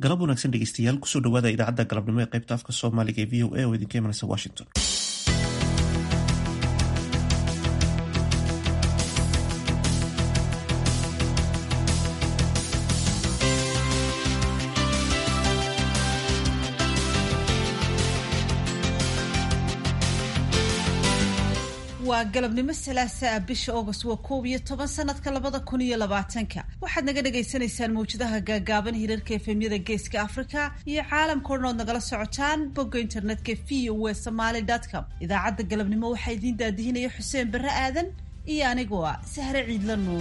galab wanaagsan dhegeystayaal kusoo dhawaada idaacadda galabnimo ee qaybta afka soomaaliga ee v o a oo idinka imanaysa washington waa galabnimo salaasaa bisha august waa koob iyo toban sanadka labada kun iyo labaatanka waxaad naga dhagaysanaysaan mawjadaha gaagaaban hirarka efemyada geeska africa iyo caalamka o dhan ood nagala socotaan bogga internetka v o e somaly com idaacadda galabnimo waxaa idiin daadihinaya xuseen barre aadan iyo anigoo ah sahre ciidla nuur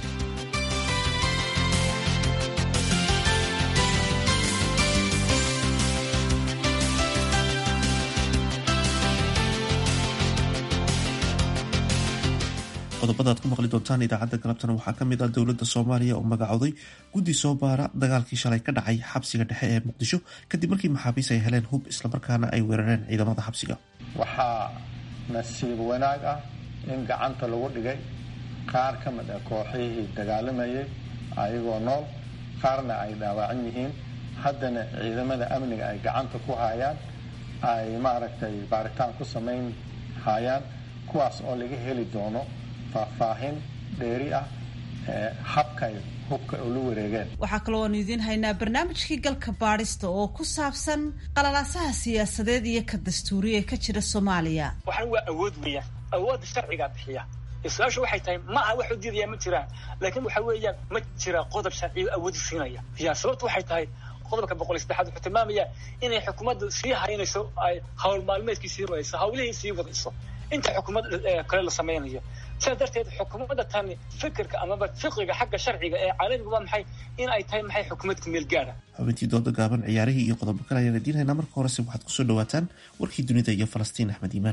qodobada aad ku maqli doontaan idaacadda galabtana waxaa ka mid ah dowladda soomaaliya oo magacooday guddi soo baara dagaalkii shalay ka dhacay xabsiga dhexe ee muqdisho kadib markii maxaabiis ay heleen hub islamarkaana ay weerareen ciidamada xabsiga waxaa nasiib wanaag ah in gacanta lagu dhigay qaar ka mid ah kooxihii dagaalamayay ayagoo nool qaarna ay dhaawacan yihiin haddana ciidamada amniga ay gacanta ku hayaan ay maaragtay baaritaan ku samayn hayaan kuwaas oo laga heli doono faahfaahin dheeri ah ee habkay hubka ula wareegeen waxaa kaloo aanu idiin haynaa barnaamijkii galka baadhista oo ku saabsan qalalaasaha siyaasadeed iyo ka dastuuriya ee ka jira soomaaliya waxan waa awood weeyaan awoodda sharcigaa bixiya su-aashu waxay tahay ma aha waxu diidaya ma jiraan laakiin waxa weeyaan ma jira qodob sharciyo awoodi siinaya ya sababtu waxay tahay qodobka boqol iyo saddexaad wuxuu tilmaamaya inay xukuumaddu sii haynayso ay hawl maalmeedkii sii wadayso hawlihii sii wadayso inta xukuumad kale la samaynayo sidaas darteed xukuumadda tani fikirka amaba fiqiga xagga sharciga ee caalamiga waa maxay in ay tahay maxay xukuumadka meel gaara xubintii dooda gaaban ciyaarihii iyo qodobo kale ayaan idiin haynaa marka horese waxaad kusoo dhawaataan warkii dunida iyo falastiin axmed iimaan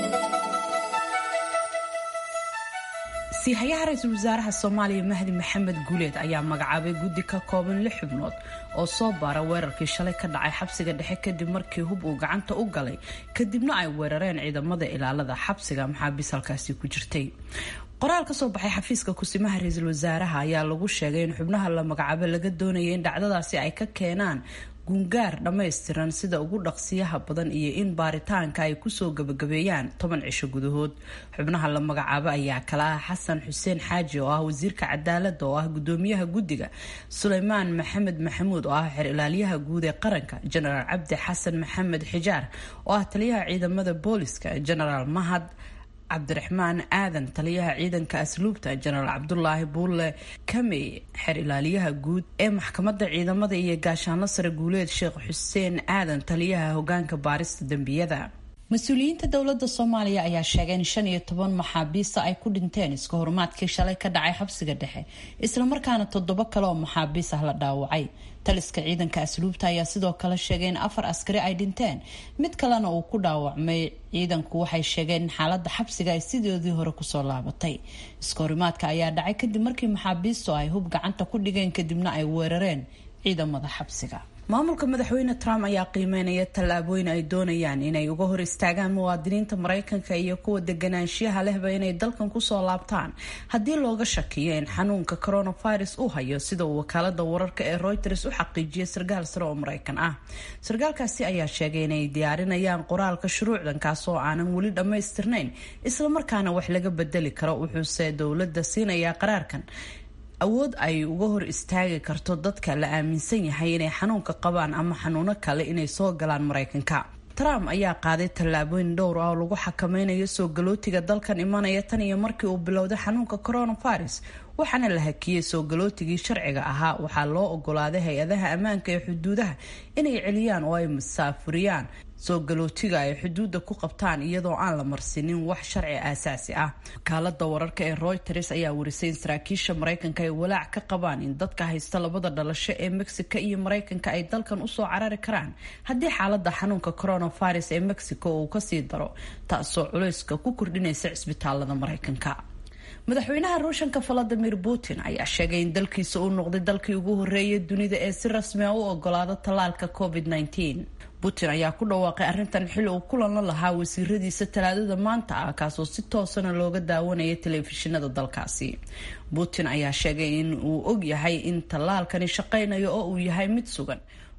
siihayaha ra-iisul wasaaraha soomaaliya mahdi maxamed guuleed ayaa magacaabay guddi ka kooban lix xubnood oo soo baara weerarkii shalay ka dhacay xabsiga dhexe kadib markii hub uu gacanta u galay kadibna ay weerareen ciidamada ilaalada xabsiga maxaabiis halkaasi ku jirtay qoraal ka soo baxay xafiiska kusimaha ra-iisul wasaaraha ayaa lagu sheegay in xubnaha la magacaabo laga doonaya in dhacdadaasi ay ka keenaan gungaar dhammaystiran sida ugu dhaqsiyaha badan iyo in baaritaanka ay kusoo gabagabeeyaan toban cisho gudahood xubnaha la magacaabo ayaa kala ah xasan xuseen xaaji oo ah wasiirka cadaalada oo ah gudoomiyaha guddiga suleymaan maxamed maxamuud oo ah xer ilaaliyaha guud ee qaranka jenaraal cabdi xasan maxamed xijaar oo ah taliyaha ciidamada booliska jenaraal mahad cabdiraxmaan aadan taliyaha ciidanka asluubta jenaraal cabdulaahi buulle kamey xer ilaaliyaha guud ee maxkamadda ciidamada iyo gaashaanlo sare guuleed sheekh xuseen aadan taliyaha hogaanka baarista dembiyada mas-uuliyiinta dowladda soomaaliya ayaa sheegay in shan iyo toban maxaabiista ay ku dhinteen iska horumaadkii shalay ka dhacay xabsiga dhexe islamarkaana toddobo kale oo maxaabiis ah la dhaawacay taliska ciidanka asluubta ayaa sidoo kale sheegay in afar askari ay dhinteen mid kalena uu ku dhaawacmay ciidanku waxay sheegeen in xaalada xabsiga ay sidoodii hore kusoo laabatay iska horimaadka ayaa dhacay kadib markii maxaabiistu ay hub gacanta ku dhigeen kadibna ay weerareen ciidamada xabsiga maamulka madaxweyne trump ayaa qiimeynaya tallaabooyin ay doonayaan inay uga hor istaagaan muwaadiniinta mareykanka iyo kuwa deganaanshiyaha lehba inay dalkan kusoo laabtaan haddii looga shakiyo in xanuunka coronavirus uu hayo sida uu wakaalada wararka ee reuters u xaqiijiyay sarkaal sare oo mareykan ah sarkaalkaasi ayaa sheegay inay diyaarinayaan qoraalka shuruucdan kaas oo aanan weli dhammaystirnayn islamarkaana wax laga bedeli karo wuxuuse dowladda siinayaa qaraarkan awood ay uga hor istaagi karto dadka la aaminsan yahay inay xanuunka qabaan ama xanuuno kale inay soo galaan mareykanka trump ayaa qaaday tallaabooyin dhowr ah oo lagu xakameynayo soo galootiga dalkan imanaya tan iyo markii uu bilowday xanuunka coronavirus waxaana la hakiyey soo galootigii sharciga ahaa waxaa loo ogolaaday hay-adaha ammaanka ee xuduudaha inay celiyaan oo ay musaafuriyaan soo galootiga ay xuduudda ku qabtaan iyadoo aan la marsinin wax sharci aasaasi ah wakaalada wararka ee reuters ayaa warisay in saraakiisha mareykanka ay walaac ka qabaan in dadka haysta labada dhalasho ee mexico iyo mareykanka ay dalkan usoo carari karaan haddii xaalada xanuunka coronavirus ee mexico uu kasii daro taasoo culayska ku kordhinaysa cisbitaalada mareykanka madaxweynaha ruushanka valadimir putin ayaa sheegay in dalkiisa uu noqday dalkii ugu horeeyay dunida ee si rasmi a u ogolaado tallaalka covid -19 putin ayaa ku dhawaaqay arrintan xili uu kulan la lahaa wasiiradiisa talaadada maanta ah kaasoo si toosana looga daawanaya telefishinada dalkaasi putin ayaa sheegay in uu og yahay in tallaalkani shaqaynayo oo uu yahay mid sugan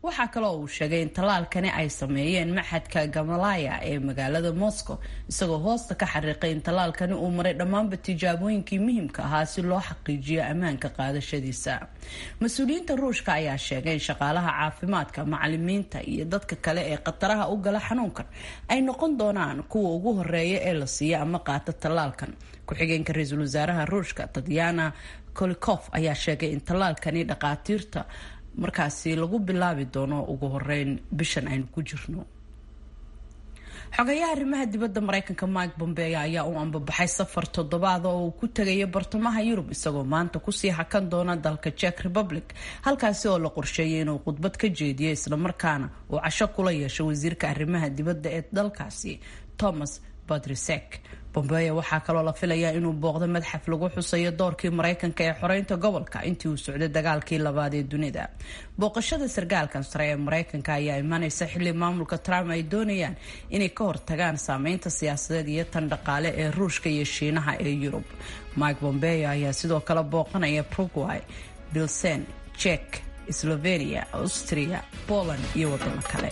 waxaa kaloo uu sheegay in tallaalkani ay sameeyeen maxadka gamalaya ee magaalada moscow isagoo hoosta ka xariiqay in tallaalkani uu maray dhammaanba tijaabooyinkii muhiimka ahaa si loo xaqiijiyo ammaanka qaadashadiisa mas-uuliyiinta ruushka ayaa sheegay in shaqaalaha caafimaadka macalimiinta iyo dadka kale ee khataraha u gala xanuunkan ay noqon doonaan kuwa ugu horeeya ee la siiya ama qaata tallaalkan ku-xigeenka ra-iisul wasaaraha ruushka tatyana kolikof ayaa sheegay in tallaalkani dhaqaatiirta markaasi lagu bilaabi doono ugu horeyn bishan aynu ku jirno xogayaha arrimaha dibadda mareykanka mike bombeo ayaa u ambabaxay safar toddobaad oo uu ku tegayo bartamaha yurub isagoo maanta kusii hakan doona dalka czech republic halkaasi oo la qorsheeyay inuu khudbad ka jeediyo islamarkaana uu casho kula yeesho wasiirka arrimaha dibadda ee dalkaasi thomas badrisek bombeo waxaa kaloo la filayaa inuu booqdo madxaf lagu xusayo doorkii mareykanka ee xoreynta gobolka intii uu socday dagaalkii labaad ee dunida booqashada sargaalkan sare ee mareykanka ayaa imaneysa xilli maamulka trump ay doonayaan inay ka hortagaan saameynta siyaasadeed iyo tan dhaqaale ee ruushka iyo shiinaha ee yurub mike bombeo ayaa sidoo kale booqanaya prugway bilsen jek slovenia austria poland iyo wadamo kale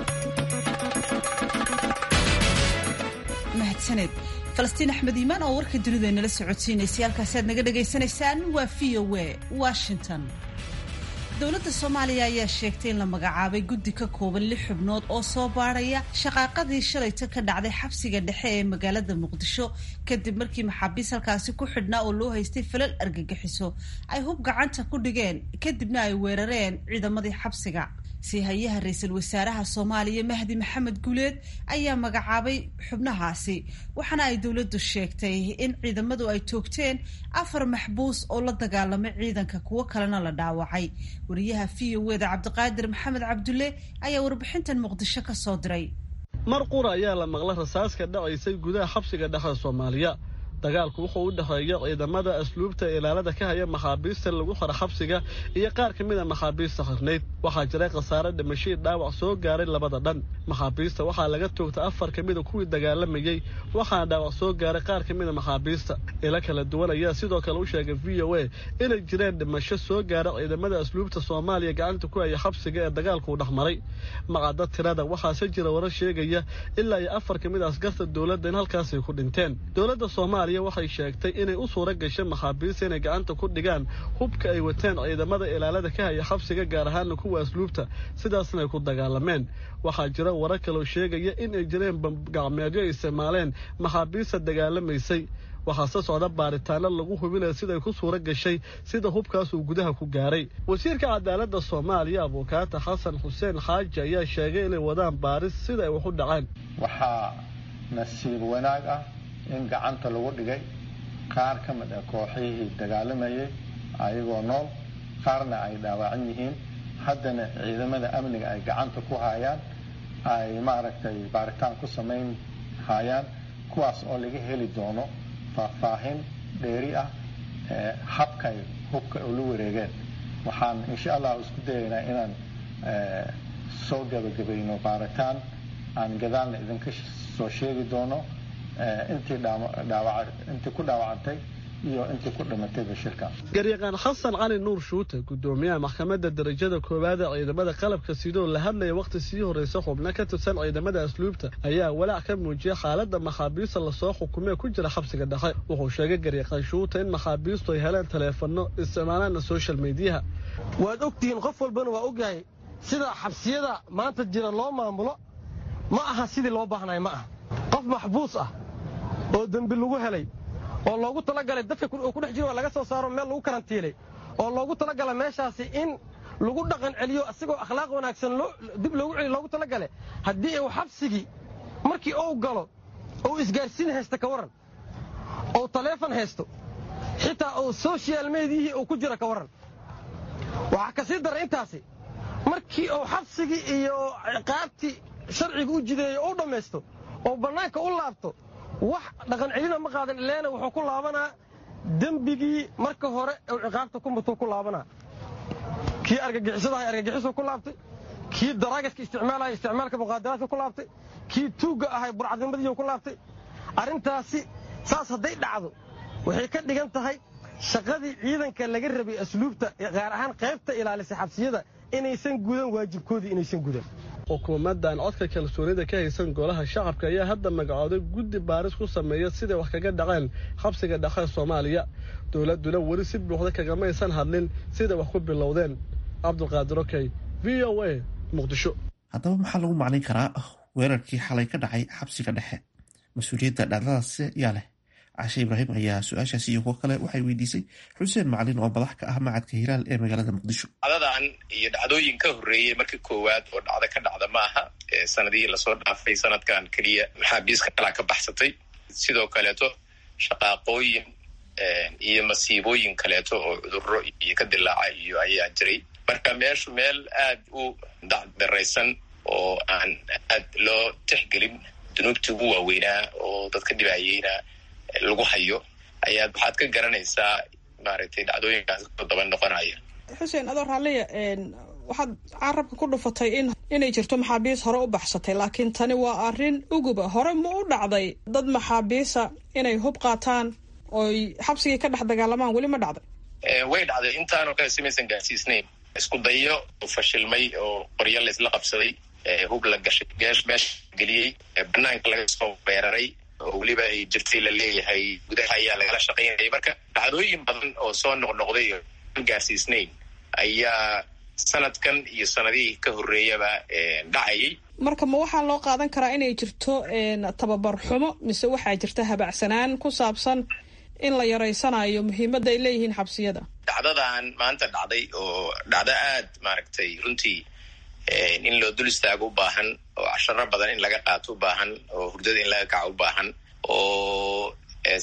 mahadsaned falastiin axmed iimaan oo warka dunida inala socodsiinaysay halkaasi aad naga dhagaysanaysaan waa v o a washington dowladda soomaaliya ayaa sheegtay in la magacaabay guddi ka kooban lix xubnood oo soo baadhaya shaqaaqadii shalayta ka dhacday xabsiga dhexe ee magaalada muqdisho kadib markii maxaabiis halkaasi ku xidhnaa oo loo haystay falal argagixiso ay hub gacanta ku dhigeen kadibna ay weerareen ciidamadii xabsiga siihayaha ra-iisul wasaaraha soomaaliya mahdi maxamed guuleed ayaa magacaabay xubnahaasi waxaana ay dowladdu sheegtay in ciidamadu ay toogteen afar maxbuus oo la dagaalamay ciidanka kuwo kalena la dhaawacay wariyaha v o eda cabdiqaadir maxamed cabdulle ayaa warbixintan muqdisho ka soo diray mar qura ayaa la maqla rasaaska dhacaysay gudaha xabsiga dhexe soomaaliya dagaalku wuxuu u dhexeeya ciidamada asluubta ilaalada ka haya maxaabiista lagu xora xabsiga iyo qaar ka mid a maxaabiista xirnayd waxaa jiray khasaare dhimashii dhaawac soo gaaray labada dhan maxaabiista waxaa laga toogtay afar ka mida kuwii dagaalamayey waxaana dhaawac soo gaaray qaar ka mida maxaabiista ilo kala duwan ayaa sidoo kale u sheegay v o a inay jireen dhimasho soo gaara ciidamada asluubta soomaaliya gacanta ku haya xabsiga ee dagaalkuu dhex maray macadda tirada waxaase jira warar sheegaya ilaa iyo afar ka mid a askarta dowladda in halkaasay ku dhinteen dowladda soomaaliya waxay sheegtay inay u suura gashay maxaabiista inay gacanta ku dhigaan hubka ay wateen ciidamada ilaalada ka haya xabsiga gaar ahaana kuwa asluubta sidaasna ay ku dagaalameen waxaa jira warar kaloo sheegaya in ay jireen bambgacmeedyo ay isticmaaleen maxaabiista dagaalamaysay waxaase socda baaritaano lagu hubinaya siday ku suura gashay sida hubkaas uu gudaha ku gaaray wasiirka cadaaladda soomaaliya abukaata xasan xuseen xaaji ayaa sheegay inay wadaan baaris sida ay wax u dhaceen waxaa nasiib wanaag ah in gacanta lagu dhigay qaar ka mid ah kooxihii dagaalamayay ayagoo nool qaarna ay dhaawacan yihiin haddana ciidamada amniga ay gacanta ku hayaan ay maaragtay baaritaan ku samayn hayaan kuwaas oo laga heli doono faahfaahin dheeri ah habkay hubka ula wareegeen waxaan insha allah isku dayaynaa inaan soo gabagabayno baaritaan aan gadaalna idinka soo sheegi doono intii intii ku dhaawacantay iyo intii ku dhimatayba shirka garyaqaan xasan cali nuur shuute gudoomiyaha maxkamadda darajada koowaad ee ciidamada qalabka sidoo la hadlaya wakhti sii horreysa xubno ka tirsan ciidamada asluubta ayaa walaac ka muujiyay xaaladda maxaabiista lasoo xukumee ku jira xabsiga dhexe wuxuu sheegay garyaqaan shuute in maxaabiistu ay heleen taleefanno isticmaalaana social mediyaha waad ogtihiin qof walbana waa ogyahay sida xabsiyada maanta jira loo maamulo ma aha sidii loo baahnay ma aha qof maxbuus ah oo dembi lagu helay oo loogu talagalay dadka uu ku dhex jiro waa laga soo saaro meel lagu karantiilay oo loogu talagalay meeshaasi in lagu dhaqan celiyo asigoo akhlaaq wanaagsan dib loogu celiyo loogu talagalay haddii uu xabsigii markii uu galo ou isgaarsiin haysta ka warran ou taleefon haysto xitaa uu sochial mediyihii uu ku jiro ka warran waxaa ka sii dara intaasi markii uu xabsigii iyo ciqaabtii sharciga u jideeyo u dhammaysto oo bannaanka u laabto wax dhaqan celina ma qaadan ileena wuxuu ku laabanaa dembigii marka hore uu ciqaabta ku mutuu ku laabanaa kii argagixisadahay argagixisuu ku laabtay kii daraagiska isticmaalaya isticmaalka muqaadaraadka ku laabtay kii tuugga ahay burcadnimadiiu ku laabtay arrintaasi saas hadday dhacdo waxay ka dhigan tahay shaqadii ciidanka laga rabay asluubta gaar ahaan qaybta ilaalisay xabsiyada inaysan gudan waajibkoodii inaysan gudan xukuumaddan codka kalsoonida ka haysan golaha shacabka ayaa hadda magacooday guddi baaris ku sameeya siday wax kaga dhaceen xabsiga dhaqan soomaaliya dowladduna weli si buuxda kagamaysan hadlin siday wax ku bilowdeen cabdulqaadir okey v o a muqdisho haddaba maxaa lagu macnayn karaa weerarkii xalay ka dhacay xabsiga dhexe mas-uuliyadda dhacdadaas yaa leh cashe ibraahim ayaa su-aashaasi iyo kuwo kale waxay weydiisay xuseen macalin oo madax ka ah macadka hilaal ee magaalada muqdisho dhacdadan iyo dhacdooyin ka horreeyey markii koowaad oo dhacdo ka dhacda ma aha sanadihii lasoo dhaafay sanadkan keliya maxaabiiska kalaa ka baxsatay sidoo kaleeto shaqaaqooyin iyo masiibooyin kaleeto oo cudurro iyo ka dilaaca iyo ayaa jiray marka meeshu meel aad u dacdaraysan oo aan aad loo tixgelin dunuubtii ugu waaweynaa oo dadka dhibaayeyna lagu hayo ayaad waxaad ka garanaysaa maaragtay dhacdooyinkaas ku daba noqonaya xuseen adoo raalliya waxaad carabka ku dhufatay in inay jirto maxaabiis hore u baxsatay laakiin tani waa arrin uguba hore ma u dhacday dad maxaabiisa inay hub qaataan oy xabsigii ka dhex dagaalamaan weli ma dhacday way dhacday intaanoo kale simaysan gaarsiisnayn isku dayo fashilmay oo qoryo laysla qabsaday hub la gashay meesha geliyey banaanka laga soo weeraray oo weliba ay jirtay la leeyahay gudaha ayaa lagala shaqaynayay marka dhacdooyin badan oo soo noqnoqday oo aan gaarsiisnayn ayaa sanadkan iyo sanadihii ka horreeyaba dhacayay marka ma waxaa loo qaadan karaa inay jirto tababar xumo mise waxaa jirta habacsanaan ku saabsan in la yaraysanayo muhiimadda ay leeyihiin xabsiyada dhacdadan maanta dhacday oo dhacdo aad maaragtay runtii in loo dul istaago u baahan oo casharo badan in laga qaato u baahan oo hurdada in laga kaco u baahan oo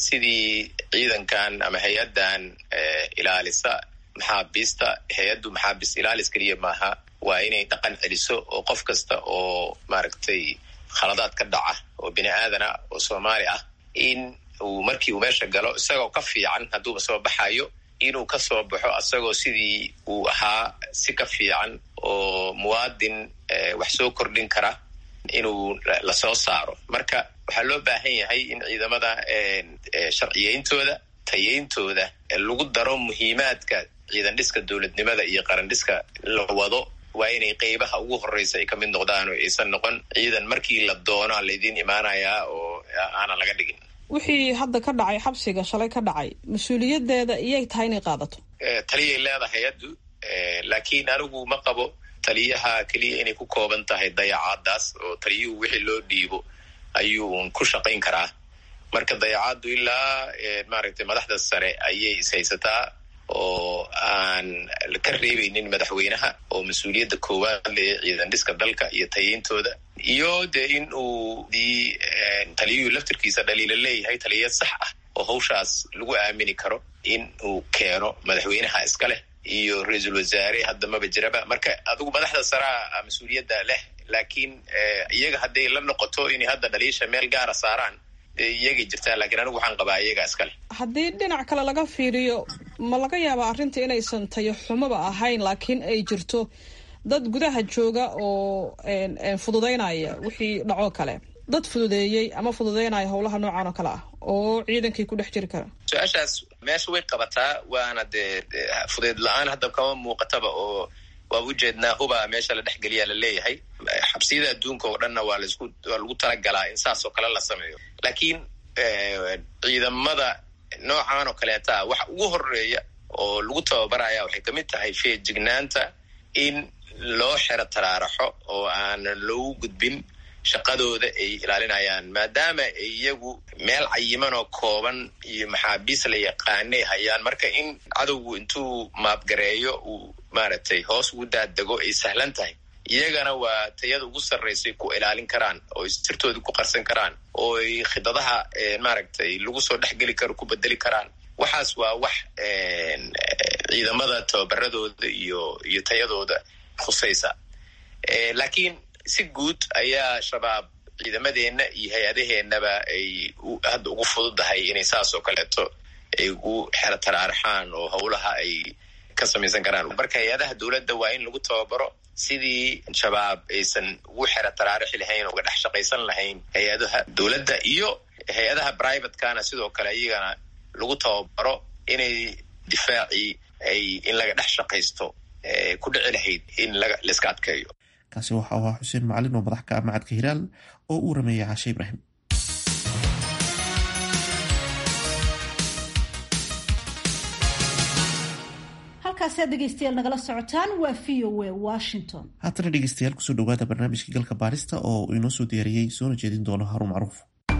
sidii ciidankan ama hay-addan ilaalisa maxaabiista hay-addu maxaabiist ilaalis keliya maaha waa inay dhaqan celiso oo qof kasta oo maaragtay khaladaad ka dhaca oo bini aadana oo soomaali ah in uu markii uu meesha galo isagoo ka fiican hadduuba soo baxayo inuu ka soo baxo asagoo sidii uu ahaa si ka fiican oo muwaadin wax soo kordhin kara inuu lasoo saaro marka waxaa loo baahan yahay in ciidamada sharciyeyntooda tayeyntooda lagu daro muhiimaadka ciidan dhiska dowladnimada iyo qaran dhiska la wado waa inay qeybaha ugu horreysa ay ka mid noqdaan oo aysan noqon ciidan markii la doono laydiin imaanayaa oo aanan laga dhigin wixii hadda ka dhacay xabsiga shalay ka dhacay mas-uuliyadeeda iyay tahay inay qaadato taliyay leedahay hay-addu laakiin anigu ma qabo taliyaha keliya inay ku kooban tahay dayacaadaas oo taliyuhu wixii loo dhiibo ayuun ku shaqayn karaa marka dayacaaddu ilaa maaragtay madaxda sare ayay ishaysataa oo aan ka reebeynin madaxweynaha oo mas-uuliyadda koowaad le ciidan dhiska dalka iyo tayeyntooda iyo dee in uu dii taliyuhu laftirkiisa dhaliila leeyahay taliyad sax ah oo hawshaas lagu aamini karo in uu keeno madaxweynaha iska leh iyo ra-iisul wasaare hadda maba jiraba marka adigu madaxda saraa mas-uuliyadda leh laakiin iyaga hadday la noqoto inay hadda dhaliisha meel gaara saaraan iyagay jirtaa lakiin anigu waxaan qabaa iyaga iskale haddii dhinac kale laga fiiriyo ma laga yaabaa arrinta inaysan tayo xumaba ahayn laakiin ay jirto dad gudaha jooga oo fududaynaya wixii dhacoo kale dad fududeeyey ama fududeynaya howlaha noocan oo kale ah oo ciidankii ku dhex jiri kara su-aashaas meesha way qabataa waana dee fudeed la-aan hadda kama muuqataba oo waa ujeednaa huba meesha la dhexgeliyaa la leeyahay xabsiyada adduunka oo dhanna waa lasku waa lagu talagalaa in saas oo kale la sameeyo laakiin ciidamada noocan oo kaleeta waxa ugu horeeya oo lagu tababaraya waxay kamid tahay feejignaanta in loo xero taraaraxo oo aan loogu gudbin shaqadooda ay ilaalinayaan maadaama ay iyagu meel cayiman oo kooban iyo maxaabiis la yaqaanay hayaan marka in cadowgu intuu maabgareeyo uu maaragtay hoos ugu daadego ay sahlan tahay iyagana waa tayada ugu sarraysay ku ilaalin karaan oo ay sirtooda ku qarsan karaan oo ay khidadaha maaragtay lagu soo dhexgeli karo ku bedeli karaan waxaas waa wax ciidamada tababaradooda iyo iyo tayadooda khusaysa laakiin si guud ayaa shabaab ciidamadeenna iyo hay-adaheennaba ay hadda ugu fududahay inay saas oo kaleeto ay ugu xero taraaraxaan oo howlaha ay ka samaysan karaan marka hay-adaha dowladda waa in lagu tababaro sidii shabaab aysan ugu xero taraarixi lahayn oo uga dhex shaqaysan lahayn hay-adaha dowladda iyo hay-adaha privatekana sidoo kale iyagana lagu tababaro inay difaacii ay in laga dhex shaqaysto ku dhici lahayd in laiska adkeeyo kaasi waxa u ahaa xuseen macalin oo madax ka ah macadka hilaal oo uu rameeyey caashe ibraahim halkaasi aad dhegeystayaal nagala socotaan waa v o a washington haatana dhegeystayaal kusoo dhawaada barnaamijka galka baarista oo uu inoo soo diyaariyey soona jeedin doono haruun macruuf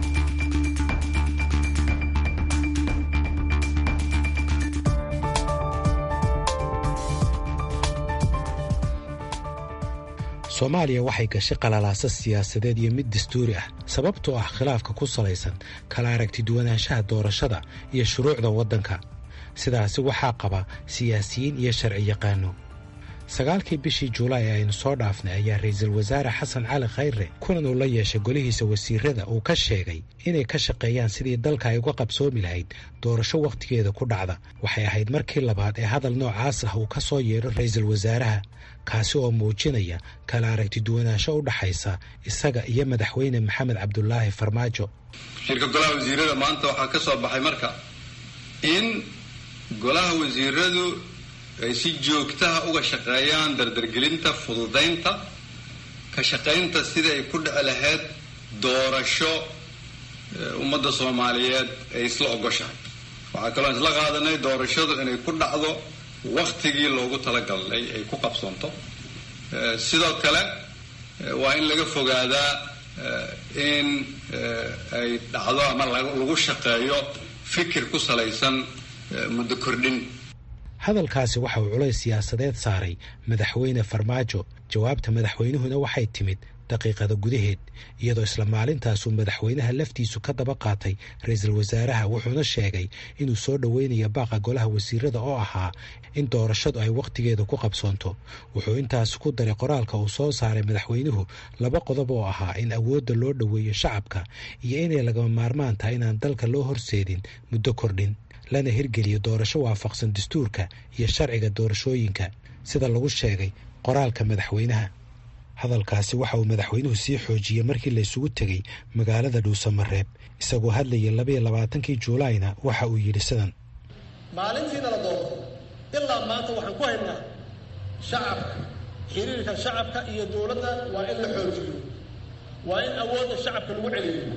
soomaaliya waxay gashay qalalaasa siyaasadeed iyo mid dastuuri ah sababtoo ah khilaafka ku salaysan kala aragti duwanaanshaha doorashada iyo shuruucda waddanka sidaasi waxaa qaba siyaasiyiin iyo sharci yaqaano sagaalkii bishii juulaay ee aynu soo dhaafnay ayaa ra'iisul wasaare xasan cali khayre kulan uu la yeeshay golihiisa wasiirada uu ka sheegay inay ka shaqeeyaan sidii dalka ay uga qabsoomi lahayd doorasho wakhtigeeda ku dhacda waxay ahayd markii labaad ee hadal noocaas ah uu ka soo yeedho ra'iisul wasaaraha kaasi oo muujinaya kala aragti duwanaansho u dhaxaysa isaga iyo madaxweyne maxamed cabdulaahi farmaajo shirka golaha wasiirada maanta waxaa ka soo baxay marka in golaha wasiiradu ay si joogtaha uga shaqeeyaan dardargelinta fududaynta ka shaqaynta sidai ay ku dhici lahayd doorasho ummadda soomaaliyeed ay isla ogoshahay waxaa kaloo isla qaadanay doorashadu inay ku dhacdo waktigii loogu talagalay ay ku qabsoonto sidoo kale waa in laga fogaadaa in ay dhacdo ama lagu shaqeeyo fikir ku salaysan muddo kordhin hadalkaasi waxa uu culays siyaasadeed saaray madaxweyne farmaajo jawaabta madaxweynuhuna waxay timid daqiiqada gudaheed iyadoo isla maalintaasuu madaxweynaha laftiisu ka daba qaatay ra-iisul wasaaraha wuxuuna sheegay inuu soo dhoweynayo baaqa golaha wasiirada oo ahaa in doorashadu ay wakhtigeeda ku qabsoonto wuxuu intaasi ku daray qoraalka uu soo saaray madaxweynuhu laba qodob oo ahaa in awoodda loo dhoweeyo shacabka iyo inay lagama maarmaan tahay inaan dalka loo horseedin muddo kordhin lana hirgeliyo doorasho waafaqsan dastuurka iyo sharciga doorashooyinka sida lagu sheegay qoraalka madaxweynaha hadalkaasi waxa uu madaxweynuhu sii xoojiyey markii la isugu tegey magaalada dhuusamareeb isagoo hadlayay labaiyo labaatankii juulaayna waxa uu yidhi sidan maalintiina la doorto ilaa maanta waxaan ku haynaa shacabka xiriirka shacabka iyo dowladda waa in la xoojiyo waa in awoodda shacabka lagu celiyo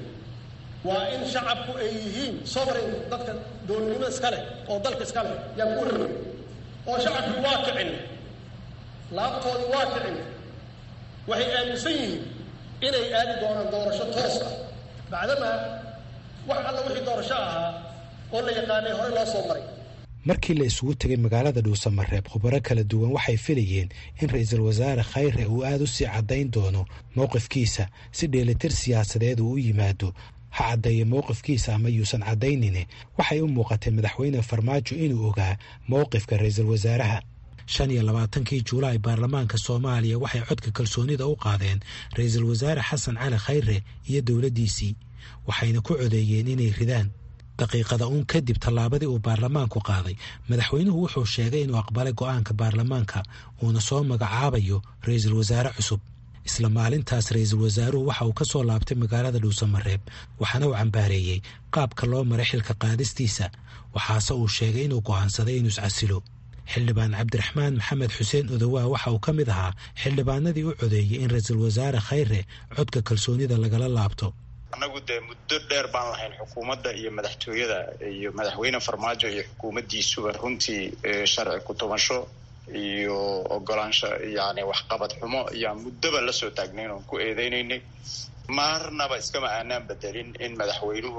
waa in shacabku ay yihiin sovereign dadka dowladnimo iska leh oo dalka iska leh yaan ku rabay oo shacabku waa kicin laabtoodii waa kicin waxay aaminsan yihiin inay aadi doonaan doorasho toos ah bacdamaa wax alla wixii doorasho ahaa oo la yaqaanay horey loo soo maray markii la isugu tegay magaalada dhuusamareeb khubaro kala duwan waxay filayeen in ra-iisul wasaare khayre uu aada u sii caddayn doono mowqifkiisa si dheelitir siyaasadeed uu u yimaado ha caddeeya mowqifkiisa ama yuusan caddaynine waxay u muuqatay madaxweyne farmaajo inuu ogaa mowqifka ra-iisul wasaaraha shan iyo labaatankii juulaay baarlamaanka soomaaliya waxay codka kalsoonida u qaadeen ra-iisul wasaare xasan cali khayre iyo dowladdiisii waxayna ku codeeyeen inay ridaan daqiiqada uun kadib tallaabadii uu baarlamaanku qaaday madaxweynuhu wuxuu sheegay inuu aqbalay go'aanka baarlamaanka uuna soo magacaabayo ra-iisul wasaare cusub isla maalintaas ra-iisul wasaaruhu waxa uu ka soo laabtay magaalada dhuusamareeb waxaana uu cambaareeyey qaabka loo maray xilka qaadistiisa waxaase uu sheegay inuu go'aansaday inuu iscasilo xildhibaan cabdiraxmaan maxamed xuseen odowaa waxa uu ka mid ahaa xildhibaanadii u codeeyey in ra-iisul wasaare khayre codka kalsoonida lagala laabto annagu dee muddo dheer baan lahayn xukuumadda iyo madaxtooyada iyo madaxweyne farmaajo iyo xukuumaddiisuba runtii sharci ku-tubasho iyo ogolaansho yani waxqabad xumo ayaan muddoba la soo taagnayn oon ku eedeynaynay marnaba iskama aanaan bedelin in madaxweynuhu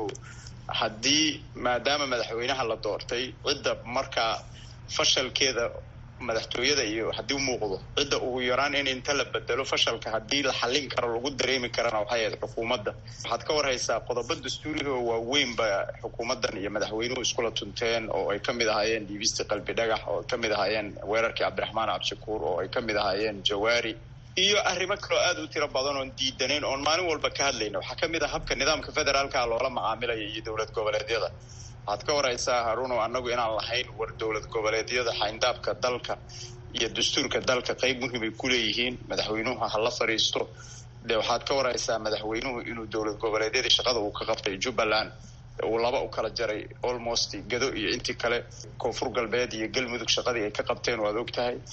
haddii maadaama madaxweynaha la doortay cidda markaa fashalkeeda madaxtooyada iyo haddii u muuqdo cidda ugu yaraan in inta la bedelo fashalka haddii la xallin karo lagu dareemi karana waxay ahayd xukuumadda waxaad ka warhaysaa qodobo dastuuriga oo waaweyn ba xukuumaddan iyo madaxweynuhu iskula tunteen oo ay ka mid ahaayeen dhiibistii qalbi dhagax oo ay ka mid ahaayeen weerarkii cabdiraxmaan cabshakuur oo ay ka mid ahaayeen jawaari iyo arrimo kaloo aada u tiro badan oon diidanayn oon maalin walba ka hadlayna waxaa ka mid ah habka nidaamka federaalka loola macaamilaya iyo dowlad goboleedyada waxaad ka waraysaa haruunow annagu inaan lahayn war dowlad goboleedyada xayndaabka dalka iyo dastuurka dalka qayb muhiimay ku leeyihiin madaxweynuhu ha la fadhiisto dee waxaad ka waraysaa madaxweynuhu inuu dowlad goboleedyadii shaqada uu ka qabtay jubbaland uu laba u kala jaray almost gado iyo intii kale koonfur galbeed iyo galmudug shaqadii ay ka qabteen waad og tahay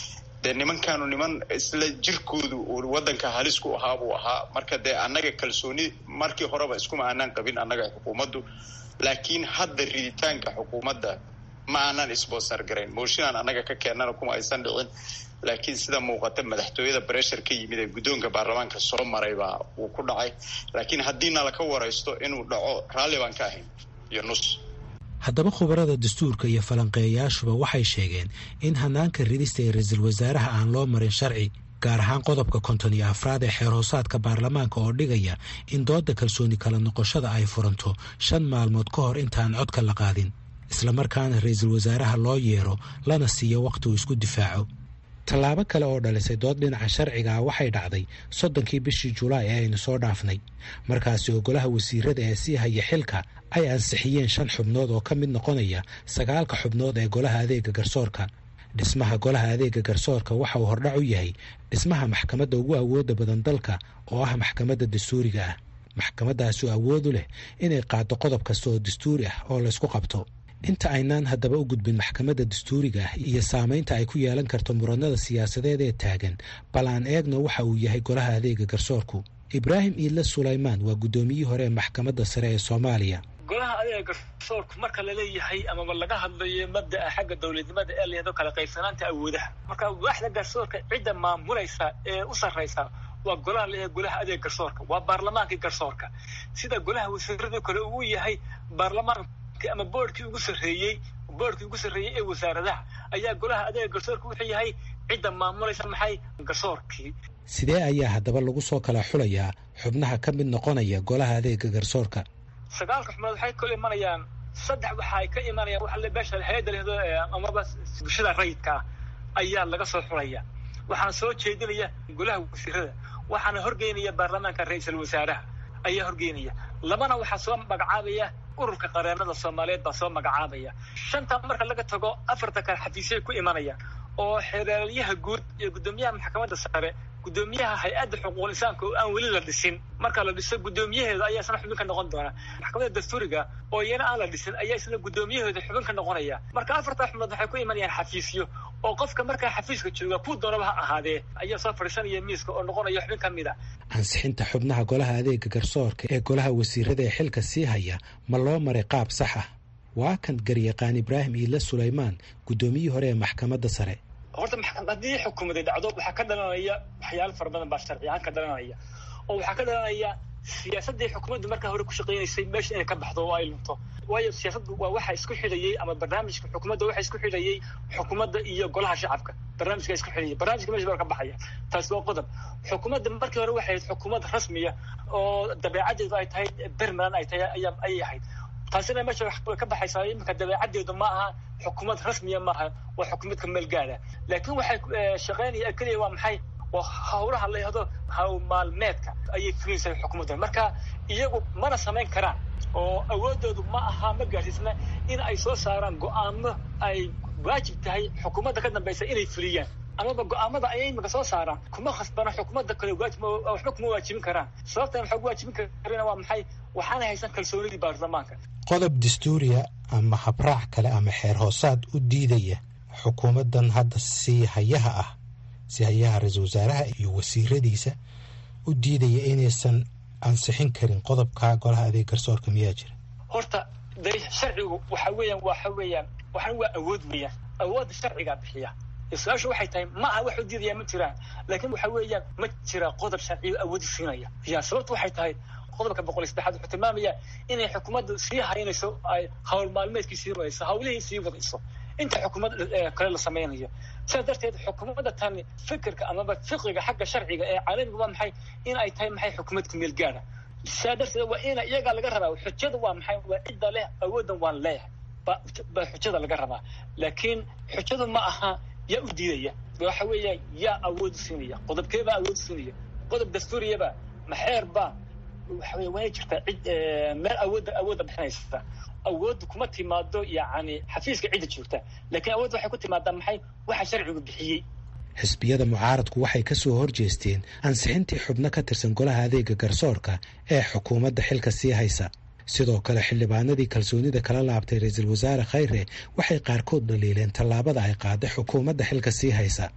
dee nimankaanu niman isla jirkoodu waddanka halis ku ahaa buu ahaa marka dee annaga kalsooni markii horeba iskuma aanaan qabin annaga xukuumaddu laakiin hadda riditaanka xukuumadda ma aanan isboosar garayn mooshinaan annaga ka keennana kuma aysan dhicin laakiin sida muuqata madaxtooyada breshar ka yimid ee guddoonka baarlamaanka soo maray baa uu ku dhacay laakiin haddiina laka waraysto inuu dhaco raalli baan ka ahayn iyo nus haddaba khubarada dastuurka iyo falanqeeyayaashuba waxay sheegeen in hanaanka ridista ee ra-iisul wasaaraha aan loo marin sharci gaar ahaan qodobka konton iyo afraad ee xeerhoosaadka baarlamaanka oo dhigaya in doodda kalsooni kala noqoshada ay furanto shan maalmood ka hor intaan codka la qaadin islamarkaana ra-iisul wasaaraha loo yeero lana siiyo wakhti uu isku difaaco tallaabo kale oo dhalisay dood dhinaca sharciga ah waxay dhacday soddonkii bishii julaay ee aynu soo dhaafnay markaasi oo golaha wasiirada ee sii haya xilka ay ansixiyeen shan xubnood oo ka mid noqonaya sagaalka xubnood ee golaha adeega garsoorka dhismaha golaha adeega garsoorka waxa uu hordhac u yahay dhismaha maxkamadda ugu awoodda badan dalka oo ah maxkamadda dastuuriga ah maxkamaddaasi oo awood u leh inay qaado qodob kasta oo dastuuri ah oo laysku qabto inta aynaan haddaba u gudbin maxkamadda dastuuriga ah iyo saamaynta ay ku yeelan karto muranada siyaasadeed ee taagan bal aan eegno waxa uu yahay golaha adeega garsoorku ibraahim iidle sulaymaan waa guddoomiyihii hore ee maxkamadda sare ee soomaaliya golaha adeega garsoorku marka laleeyahay amaba laga hadlayo mabda'a xagga dowladnimada ee layado kala qaybsanaanta awoodaha marka waaxda garsoorka cidda maamulaysa ee u sarraysa waa golaha la golaha adeeg garsoorka waa baarlamaankii garsoorka sida golaha wasiirada kale uu yahay baarlamaan ama boordkii ugu sarreeyey boordkii ugu sarreeyey ee wasaaradaha ayaa golaha adeega garsoorka wuxuu yahay cidda maamulaysa maxay garsoorkii sidee ayaa haddaba lagu soo kala xulayaa xubnaha ka mid noqonaya golaha adeega garsoorka sagaalka xubnood waxay kala imanayaan saddex waxa ay ka imanayaan waxa beesha hay-adda lehdo amaba bulshada rayidka ah ayaa laga soo xulaya waxaana soo jeedinaya golaha wasiirada waxaana horgeynaya baarlamaanka ra-iisul wasaaraha ayaa horgeynaya labana waxaa soo magacaabaya ururka qareenada soomaaliyeed baa soo magacaabaya shanta marka laga tago afarta kale xafiisyay ku imanayaan oo xeeraalyaha guud iyo guddoomiyaha maxkamadda sare guddoomiyaha hay-adda xuquuqul insaanka oo aan weli la dhisin marka la dhiso guddoomiyaheeda ayaa isna xubin ka noqon doona maxkamadda dastuuriga oo iyana aan la dhisin ayaa isna guddoomiyaheeda xubin ka noqonaya marka afartaa xubnood waxay ku imanayaan xafiisyo oo qofka markaa xafiiska jooga kuu doonaba ha ahaadee ayaa soo fadhiisanaya miiska oo noqonaya xubin ka mid a ansixinta xubnaha golaha adeega garsoorka ee golaha wasiirada ee xilka sii haya ma loo maray qaab sax ah waa kan garyaqaan ibraahim iidle sulaymaan guddoomiyihii hore ee maxkamadda sare horta haddii xukuumaday dhacdo waxaa ka dhalanaya waxyaalo fara badan baa sharci ahaan ka dhalanaya oo waxaa ka dhalanaya siyaasaddii xukuumaddu markaa hore ku shaqaynaysay meesha inay ka baxdo oo ay lunto waayo siyaasaddu waa waxa isku xidhayay ama barnaamijka xukuumadda waxa isku xidhayay xukuumadda iyo golaha shacabka barnaamijka isku xidhayay barnaamijka meesha baa ka baxaya taasi waa qodob xukuumadda markii hore waxay ahayd xukuumad rasmiya oo dabeecaddeedu ay tahay bermaland ay tahay ayaa ayay ahayd taasina meesha way ka baxaysaa iminka dabeecaddeedu ma aha xukuumad rasmiya maaha waa xukuumad ka meel gaada laakiin waxay shaqaynaya keliya waa maxay waa hawlaha la yahdo hawl maalmeedka ayay fulinaysaa xukuumadda marka iyagu mana samayn karaan oo awoodoodu ma aha ma gaadhiisna in ay soo saaraan go-aamo ay waajib tahay xukuumadda ka dambaysa inay fuliyaan amaba go-aamada ayay iminka soo saaraan kuma khasbana xukuumadda kale waajib waxba kuma waajibin karaan sababtan waxaa ku waajibin karina waa maxay waxaana haysan kalsoonidii baarlamaanka qodob dastuuriya ama habraac kale ama xeer hoosaad u diidaya xukuumaddan hadda sii hayaha ah si hayaha ra-iisul wasaaraha iyo wasiiradiisa u diidaya inaysan ansixin karin qodobka golaha adeeg garsoorka miyaa jira horta de sharcigu waxa weeyaan waxa weeyaan waxan waa awood weeyaan awoodda sharcigaa bixiya su-aashu waxay tahay ma aha wax u diidaya ma jiraan laakiin waxa weeyaan ma jira qodob sharciyo awoodi siinaya ya sababtu waxay tahay qodobka boqol iyo saddexaad wuxuu tilmaamaya inay xukuumaddu sii haynayso ay hawl maalmeedkii sii wadayso hawlihii sii wadayso inta xukuumad kale la samaynayo sidaas darteed xukuumadda tani fikirka amaba fiqiga xagga sharciga ee caalamiga waa maxay in ay tahay maxay xukuumad ku meel gaara sidaa darteed waa ina iyagaa laga rabaa xujada waa maxay waa cidda leh awooddan waan leeyahay baa xujada laga rabaa laakiin xujadu ma aha yaa u diidaya waxa weeya yaa awood siinaya qodobkeebaa awood siinaya qodob dastuuriyaba maxeerba waxa wey waana jirtaa cid meel awoodda awoodda bixinaysa awoodda kuma timaado yacni xafiiska cidda joogta laakiin awoodda waxay ku timaadaa maxay waxa sharcigu bixiyey xisbiyada mucaaradku waxay ka soo horjeesteen ansixintii xubno ka tirsan golaha adeega garsoorka ee xukuumadda xilka sii haysa sidoo kale xildhibaanadii kalsoonida kala laabtay ra-iisul wasaare khayre waxay qaarkood dhaliileen tallaabada ay qaaday xukuumadda xilka sii haysa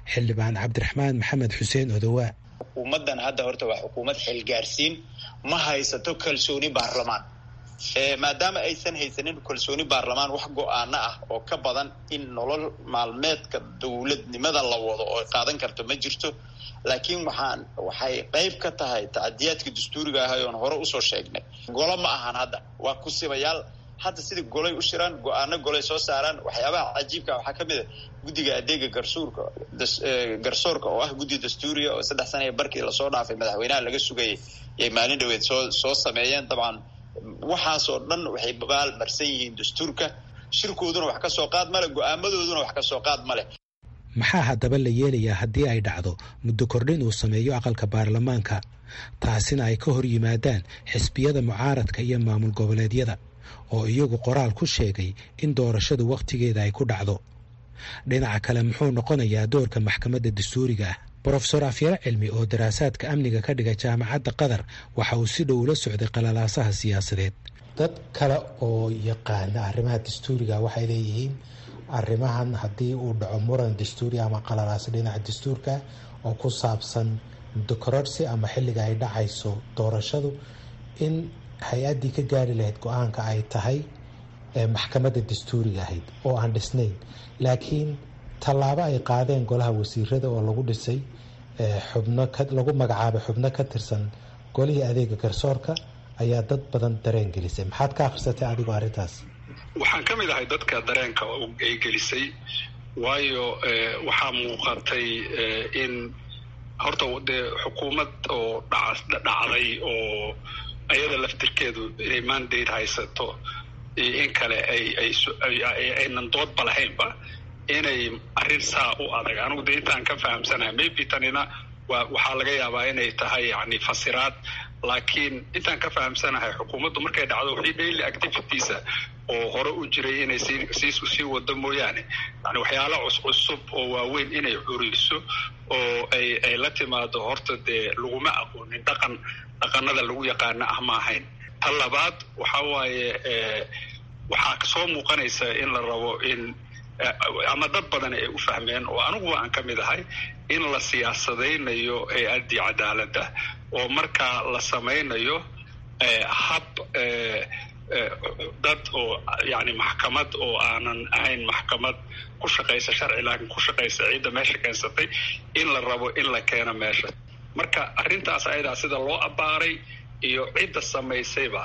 xildhibaan cabdiraxmaan maxamed xuseen odowaa xukuumaddan hadda horta waa xukuumad xilgaarsiin ma haysato kalsooni baarlamaan maadaama aysan haysanin kalsooni baarlamaan wax go-aano ah oo ka badan in nolol maalmeedka dowladnimada la wado oo qaadan karto ma jirto laakiin waxaan waxay qayb ka tahay tacadiyaadka dastuuriga ahay oon hore usoo sheegnay golo ma ahan hadda waa kusibayaal hadda sidai golay u shiraan go-aano golay soo saaraan waxyaabaha cajiibka waxaa ka mid a guddiga adeega garsuurka garsoorka oo ah guddi dastuuriya oo saddex sana barkii lasoo dhaafay madaxweynaha laga sugayay yay maalin dhaweed soo soo sameeyeen dabcan waxaasoo dhan waxay baal marsan yihiin dastuurka shirkooduna wax ka soo qaad male go-aamadooduna wax ka soo qaad male maxaa haddaba la yeelayaa haddii ay dhacdo muddo kordhin uu sameeyo aqalka baarlamaanka taasina ay ka hor yimaadaan xisbiyada mucaaradka iyo maamul goboleedyada oo iyagu qoraal ku sheegay in doorashadu wakhtigeeda ay ku dhacdo dhinaca kale muxuu noqonayaa doorka maxkamadda dastuuriga ah brofesor afyare cilmi oo daraasaadka amniga ka dhiga jaamacadda qatar waxa uu si dhow ula socday qalalaasaha siyaasadeed dad kale oo yaqaana arrimaha dastuuriga waxay leeyihiin arrimahan haddii uu dhaco muran dastuuri ama qalalaasa dhinaca dastuurka oo ku saabsan muddo kororsi ama xilliga ay dhacayso doorashadu in hay-addii ka gaari lahayd go-aanka ay tahay maxkamadda dastuuriga ahayd oo aan dhisnayn laakiin tallaabo ay qaadeen golaha wasiirada oo lagu dhisay xubno lagu magacaabay xubno ka tirsan golihii adeega garsoorka ayaa dad badan dareen gelisay maxaad ka akhrisatay adigoo arrintaas waxaan ka mid ahay dadka dareenka ay gelisay waayo waxaa muuqatay in horta dee xukuumad oo dhacday oo ayada laftirkeedu inay mandate haysato in kale aynan doodba lahaynba inay arrin saa u adag anigu de intaan ka fahamsanahay maybe tanina waxaa laga yaabaa inay tahay yani fasiraad laakiin intaan ka fahamsanahay xukuumaddu markay dhacdo wixii daily activitiesa oo hore u jiray inay sii sii wado mooyaane yani waxyaala cuscusub oo waaweyn inay curiso oo ay ay la timaado horta dee laguma aqoonin dhaqan dhaqanada lagu yaqaano ah ma ahayn ta labaad waxa waaye waxaa kasoo muuqanaysa in la rabo in ama dad badan ay u fahmeen oo aniguba aan ka mid ahay in la siyaasadaynayo hay-addii cadaaladda oo markaa la samaynayo hab dad oo yani maxkamad oo aanan ahayn maxkamad ku shaqaysa sharci laakiin ku shaqaysa ciidda meesha keensatay in la rabo in la keeno meesha marka arrintaas ayadaa sida loo abbaaray iyo cidda samaysayba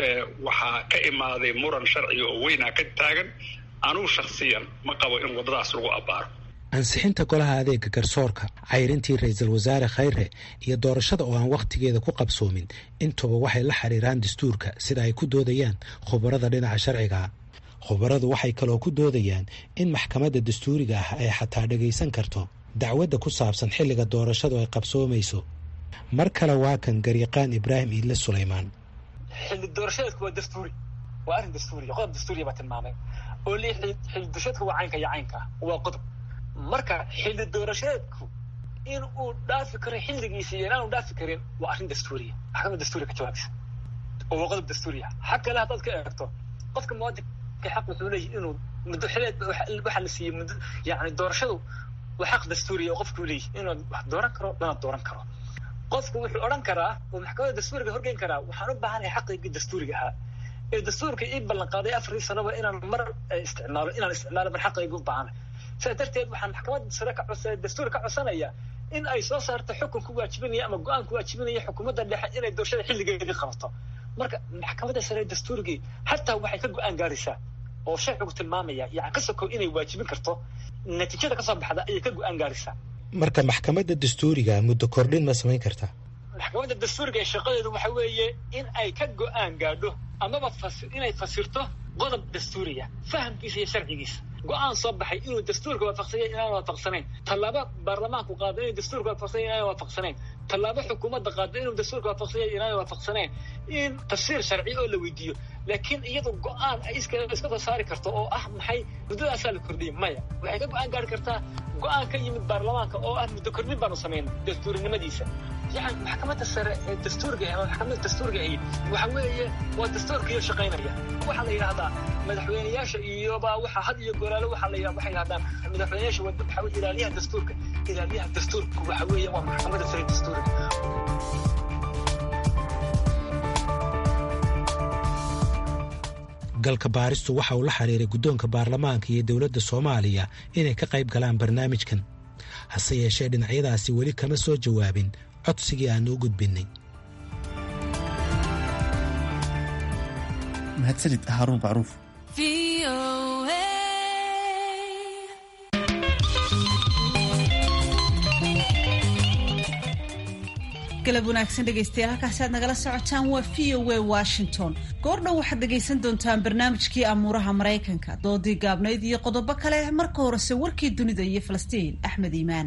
waxaa ka imaaday muran sharciga oo weynaa ka taagan anugu shakhsiyan ma qabo in waddadaas lagu abbaaro ansixinta golaha adeega garsoorka cayrintii ra-iisul wasaare khayre iyo doorashada oo aan wakhtigeeda ku qabsoomin intuba waxay la xiriiraan dastuurka sida ay ku doodayaan khubarada dhinaca sharciga khubaradu waxay kaloo ku doodayaan in maxkamadda dastuuriga ah ay xataa dhagaysan karto dacwadda ku saabsan xilliga doorashadu ay qabsoomayso mar kale waa kan garyaqaan ibraahim iidle sulaymaan xilli doorashadeedku waa dastuuri waa arrin dastuuriya qodob dastuuriya baa tilmaamay oo li xilli doorashadeedku waa caynka iyo caynka waa qodob marka xilli doorashadeedku in uu dhaafi karo xilligiisa iyo inaanu dhaafi karin waa arrin dastuuriya maxkamad dastuuriya ka jawaabisa oo waa qodob dastuuriya xag kale haddaad ka eegto qofka muwaadinka xaq wuxuu leeyahy inuu muddo xileed waxaa la siiyey muddo yani doorashadu waa xaq dastuuriya oo qofkuu leeyahy inuu wax dooran karo lana dooran karo qofku wuxuu odhan karaa oo maxkamadda dastuuriga horgeyn karaa waxaan u baahanahay xaqaygii dastuuriga ahaa ee dastuurka ii ballan qaaday afarii sanoba inaan mar isticmaalo inaan isticmaalo mar xaqaygu u baahanahay sidaa darteed waxaan maxkamadda sare ka codsa dastuur ka codsanaya in ay soo saarto xukun ku waajibinaya ama go-aan ku waajibinaya xukuumadda dhexe inay doorashada xilligeedii qabato marka maxkamadda sare dastuurigii hataa waxay ka go-aan gaaraysaa oo sharcigu tilmaamaya yani ka sokow inay waajibin karto natiijada kasoo baxda ayay ka go-aan gaaraysaa marka maxkamadda dastuuriga muddo kordhin ma samayn kartaa maxkamadda dastuuriga ee shaqadeedu waxa weeye in ay ka go-aan gaadho amaba inay fasirto qodob dastuuriya fahamkiisa iyo sharcigiisa go-aan soo baxay inuu dastuurka waafaqsanya inaan waafaqsanayn tallaabo baarlamaanku qaado inuu dastuurka waafaqsanya inaan waafaqsanayn tallaabo xukuumadda qaado inuu dastuurka waafaqsanya inaan waafaqsanayn in tafsiir sharci oo la weydiiyo laakiin iyadu go-aan ay iska soo saari karto oo ah maxay muddadaasaa la kordhiyey maya waxay ka go-aan gaari kartaa go-aan ka yimid baarlamaanka oo ah muddo kordhin baanu samaynay dastuurinimadiisa yani maxkamadda sare ee dastuurga ama maxkamadda dastuurga ahi waxa weeye waa dastuurkiyo shaqaynaya waxaa la yidhahdaa madaxweyneyaasha iyoba waxa had iyo goraale waxaa la waxay yidhahdaan madaxweyneyaasha waxa weye ilaaliyaha dastuurka ilaaliyaha dastuurka waxa weeye waa maxkamadda sare dastuurga galka baaristu waxa uu la xiriiray guddoonka baarlamaanka iyo dowladda soomaaliya inay ka qayb galaan barnaamijkan hase yeeshee dhinacyadaasi weli kama soo jawaabin codsigii aannu u gudbinnay mahadsanid haaruun macruuf galab wanaagsan dhegaystayaal halkaasi aad nagala socotaan waa v o a washington goordhow waxaad dhegaysan doontaan barnaamijkii amuuraha maraykanka doodii gaabnayd iyo qodobo kale marka horese warkii dunida iyo falastiin axmed iimaan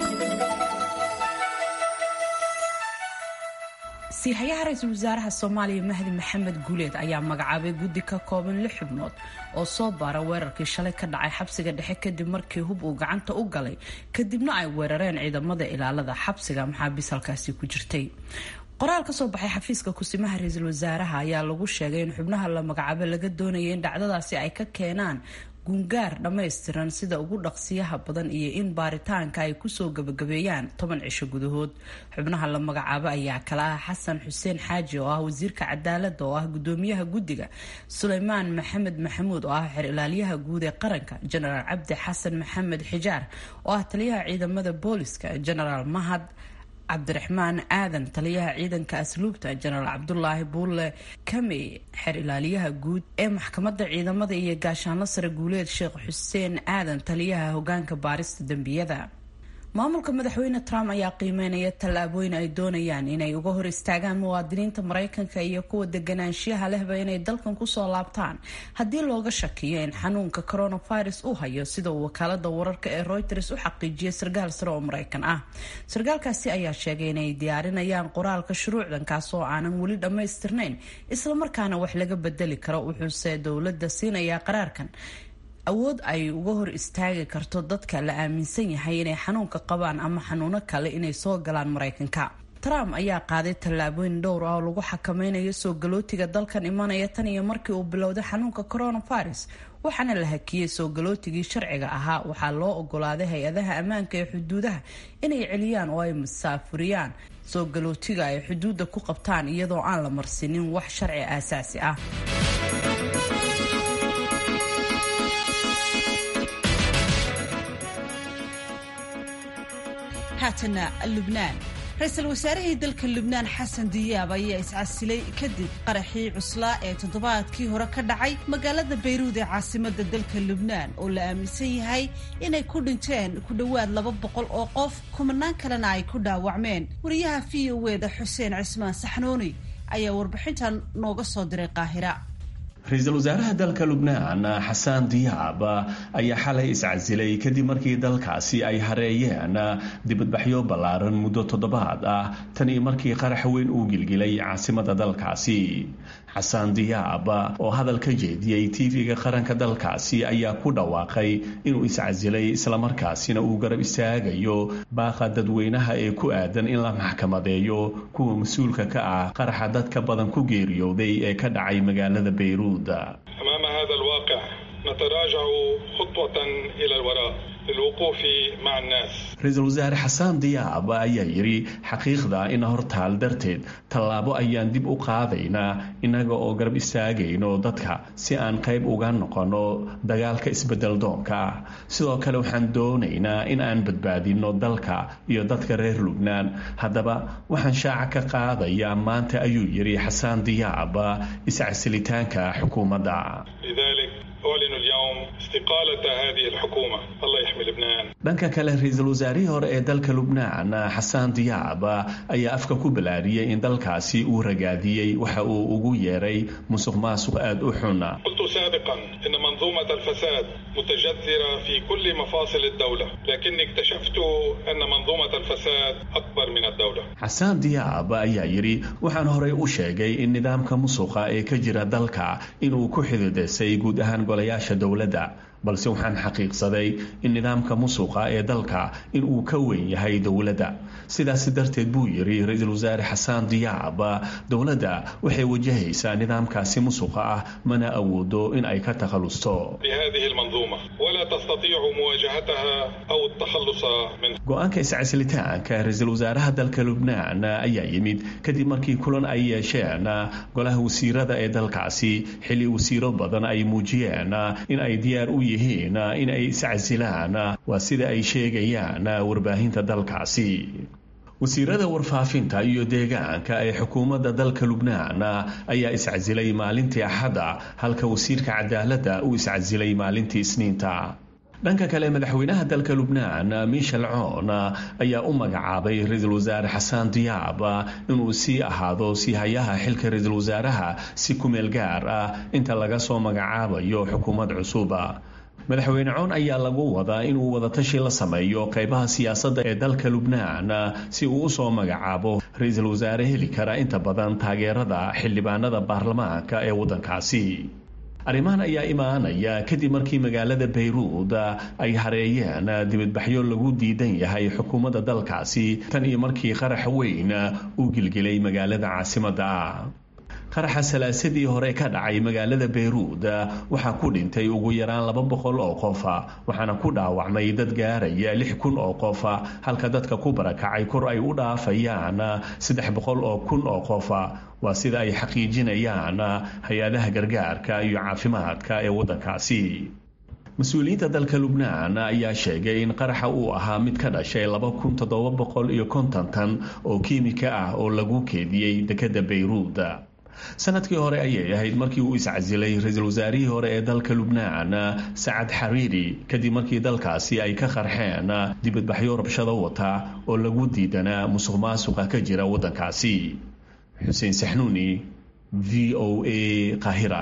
siihayaha ra-iisul wasaaraha soomaaliya mahdi maxamed guuleed ayaa magacaabay guddi ka kooban lix xubnood oo soo baara weerarkii shalay ka dhacay xabsiga dhexe kadib markii hub uu gacanta u galay kadibna ay weerareen ciidamada ilaalada xabsiga maxaabiis halkaasi ku jirtay qoraal ka soo baxay xafiiska kusimaha ra-iisul wasaaraha ayaa lagu sheegay in xubnaha la magacaabo laga doonaya in dhacdadaasi ay ka keenaan gungaar dhammaystiran sida ugu dhaqsiyaha badan iyo in baaritaanka ay kusoo gabagabeeyaan toban cisho gudahood xubnaha la magacaabo ayaa kala ah xasan xuseen xaaji oo ah wasiirka cadaalada oo ah gudoomiyaha guddiga suleymaan maxamed maxamuud oo ah xer ilaaliyaha guud ee qaranka jenaraal cabdi xasan maxamed xijaar oo ah taliyaha ciidamada booliska jenaraal mahad cabdiraxmaan aadan taliyaha ciidanka asluubta jenaraal cabdulaahi buulle kamey xer ilaaliyaha guud ee maxkamadda ciidamada iyo gaashaanlo sare guuleed sheekh xuseen aadan taliyaha hogaanka baarista dembiyada maamulka madaxweyne trump ayaa qiimeynaya tallaabooyin ay doonayaan inay uga hor istaagaan muwaadiniinta maraykanka iyo kuwa deganaanshiyaha lehba inay dalkan kusoo laabtaan haddii looga shakiyo in xanuunka coronavirus uu hayo sida uu wakaalada wararka ee reuters u xaqiijiyay sarkaal sare oo maraykan ah sarkaalkaasi ayaa sheegay inay diyaarinayaan qoraalka shuruucdan kaas oo aanan weli dhammaystirnayn islamarkaana wax laga bedeli karo wuxuuse dowladda siinayaa qaraarkan awood ay uga hor istaagi karto dadka la aaminsan yahay inay xanuunka qabaan ama xanuuno kale inay soo galaan maraykanka trump ayaa qaaday tallaabooyin dhowr ah oo lagu xakameynayo soo galootiga dalkan imanaya tan iyo markii uu bilowday xanuunka coronavirus waxaana la hakiyey soo galootigii sharciga ahaa waxaa loo ogolaaday hay-adaha ammaanka ee xuduudaha inay celiyaan oo ay masaafuriyaan soo galootiga ay xuduudda ku qabtaan iyadoo aan la marsinin wax sharci aasaasi ah haatana lubnaan ra-iisul wasaarihii dalka lubnaan xasan diyaab ayaa iscasilay kadib qaraxii cuslaa ee toddobaadkii hore ka dhacay magaalada bayruud ee caasimada dalka lubnaan oo la aaminsan yahay inay ku dhinteen ku dhowaad laba boqol oo qof kumanaan kalena ay ku dhaawacmeen wariyaha v o eda xuseen cismaan saxnuuni ayaa warbixintan nooga soo diray qaahira ra-iisul wasaaraha dalka lubnaan xasaan diyaab ayaa xalay iscasilay kadib markii dalkaasi ay hareeyeen dibadbaxyo ballaaran muddo toddobaad ah tan iyo markii qarax weyn uu gilgilay caasimada dalkaasi xasaan diyaab oo hadal ka jeediyey tv-ga qaranka dalkaasi ayaa ku dhawaaqay inuu iscasilay islamarkaasina uu garab istaagayo baaqa dadweynaha ee ku aadan in la maxkamadeeyo kuwa mas-uulka ka ah qaraxa dadka badan ku geeriyooday ee ka dhacay magaalada bayruud أمام هذا الواقع نتراجع خطوة إلى الوراء للوقوف مع الناس ra-iisul wasaare xasaan diyaab ayaa yidhi xaqiiqda ina hortaal darteed tallaabo ayaan dib u qaadaynaa innaga oo garab istaagayno dadka si aan qayb uga noqono dagaalka isbedel doonka ah sidoo kale waxaan doonaynaa in aan badbaadino dalka iyo dadka reer lubnaan haddaba waxaan shaaca ka qaadayaa maanta ayuu yidhi xasaan diyaab iscasilitaanka xukuumadda لذلك أعلن اليوم اليوم استقالة هذه الحكومة الله يحمي لبنان dhanka kale ra-iisul wasaarihii hore ee dalka lubnaan xasaan diyaab ayaa afka ku balaariyey in dalkaasi uu ragaadiyey waxa uu ugu yeeray musuq maasuq aad u xun قلت سابقا ان منظومة الفساد متجذرة في كل مفاصل الدولة لكني اكتشفت ان منظومة الفساد اكبر من الدولة xasaan diyaab ayaa yidhi waxaan horey u sheegay in nidaamka musuqa ee ka jira dalka inuu ku xididisay guud ahaan golayaasha dowladda balse waxaan xaqiiqsaday in nidaamka musuqa ee dalka inuu ka weyn yahay dowladda sidaas darteed buu yidhi ra-iisul wasaare xasaan diyaab dowladda waxay wajahaysaa nidaamkaasi musuqa ah mana awoodo in ay ka takhalusto بهذه المنظومة ولا تستطيع مواجهتها او التخلص منها go-aanka iscasilitaanka ra-iisul wasaaraha dalka lubnaan ayaa yimid kadib markii kulan ay yeesheen golaha wasiirada ee dalkaasi xilli wasiiro badan ay muujiyeen in ay diyaar u yihiin in ay iscasilaan waa sida ay sheegayaan warbaahinta dalkaasi wasiirada warfaafinta iyo deegaanka ee xukuumadda dalka lubnaan ayaa iscasilay maalintii axadda halka wasiirka cadaaladda uu iscasilay maalintii isniinta dhanka kale madaxweynaha dalka lubnaan michel coon ayaa u magacaabay ra-iisul wasaare xasaan diyaab inuu sii ahaado siihayaha xilka ra-iisul wasaaraha si kumeel gaar ah inta laga soo magacaabayo xukuumad cusuba madaxweyne coon ayaa lagu wadaa inuu wadatashi la sameeyo qaybaha siyaasadda ee dalka lubnaan si uu usoo magacaabo ra-iisul wasaare heli kara inta badan taageerada xildhibaanada baarlamaanka ee waddankaasi arrimahan ayaa imaanaya kadib markii magaalada bayruud ay hareeyeen dibadbaxyo lagu diidan yahay xukuumadda dalkaasi tan iyo markii qarax weyn uu gilgilay magaalada caasimadda qaraxa salaasadii hore ka dhacay magaalada bayruud waxaa ku dhintay ugu yaraan laba boqol oo qofa waxaana ku dhaawacmay dad gaaraya lix kun oo qofa halka dadka ku barakacay kor ay u dhaafayaan saddex boqol oo kun oo qofa waa sida ay xaqiijinayaan hay-adaha gargaarka iyo caafimaadka ee waddankaasi mas-uuliyiinta dalka lubnaan ayaa sheegay in qaraxa uu ahaa mid ka dhashay laba kun toddoba boqol iyo konton tan oo kiimika ah oo lagu keediyey dekedda bayruud sanadkii hore ayay ahayd markii uu iscasilay ra-iisul wasaarihii hore ee dalka lubnaan sacad xariiri kadib markii dalkaasi ay ka qarxeen dibadbaxyo rabshado wata oo lagu diidanaa musuq maasuqa ka jira waddankaasi xuseen saxnuuni v o a qahira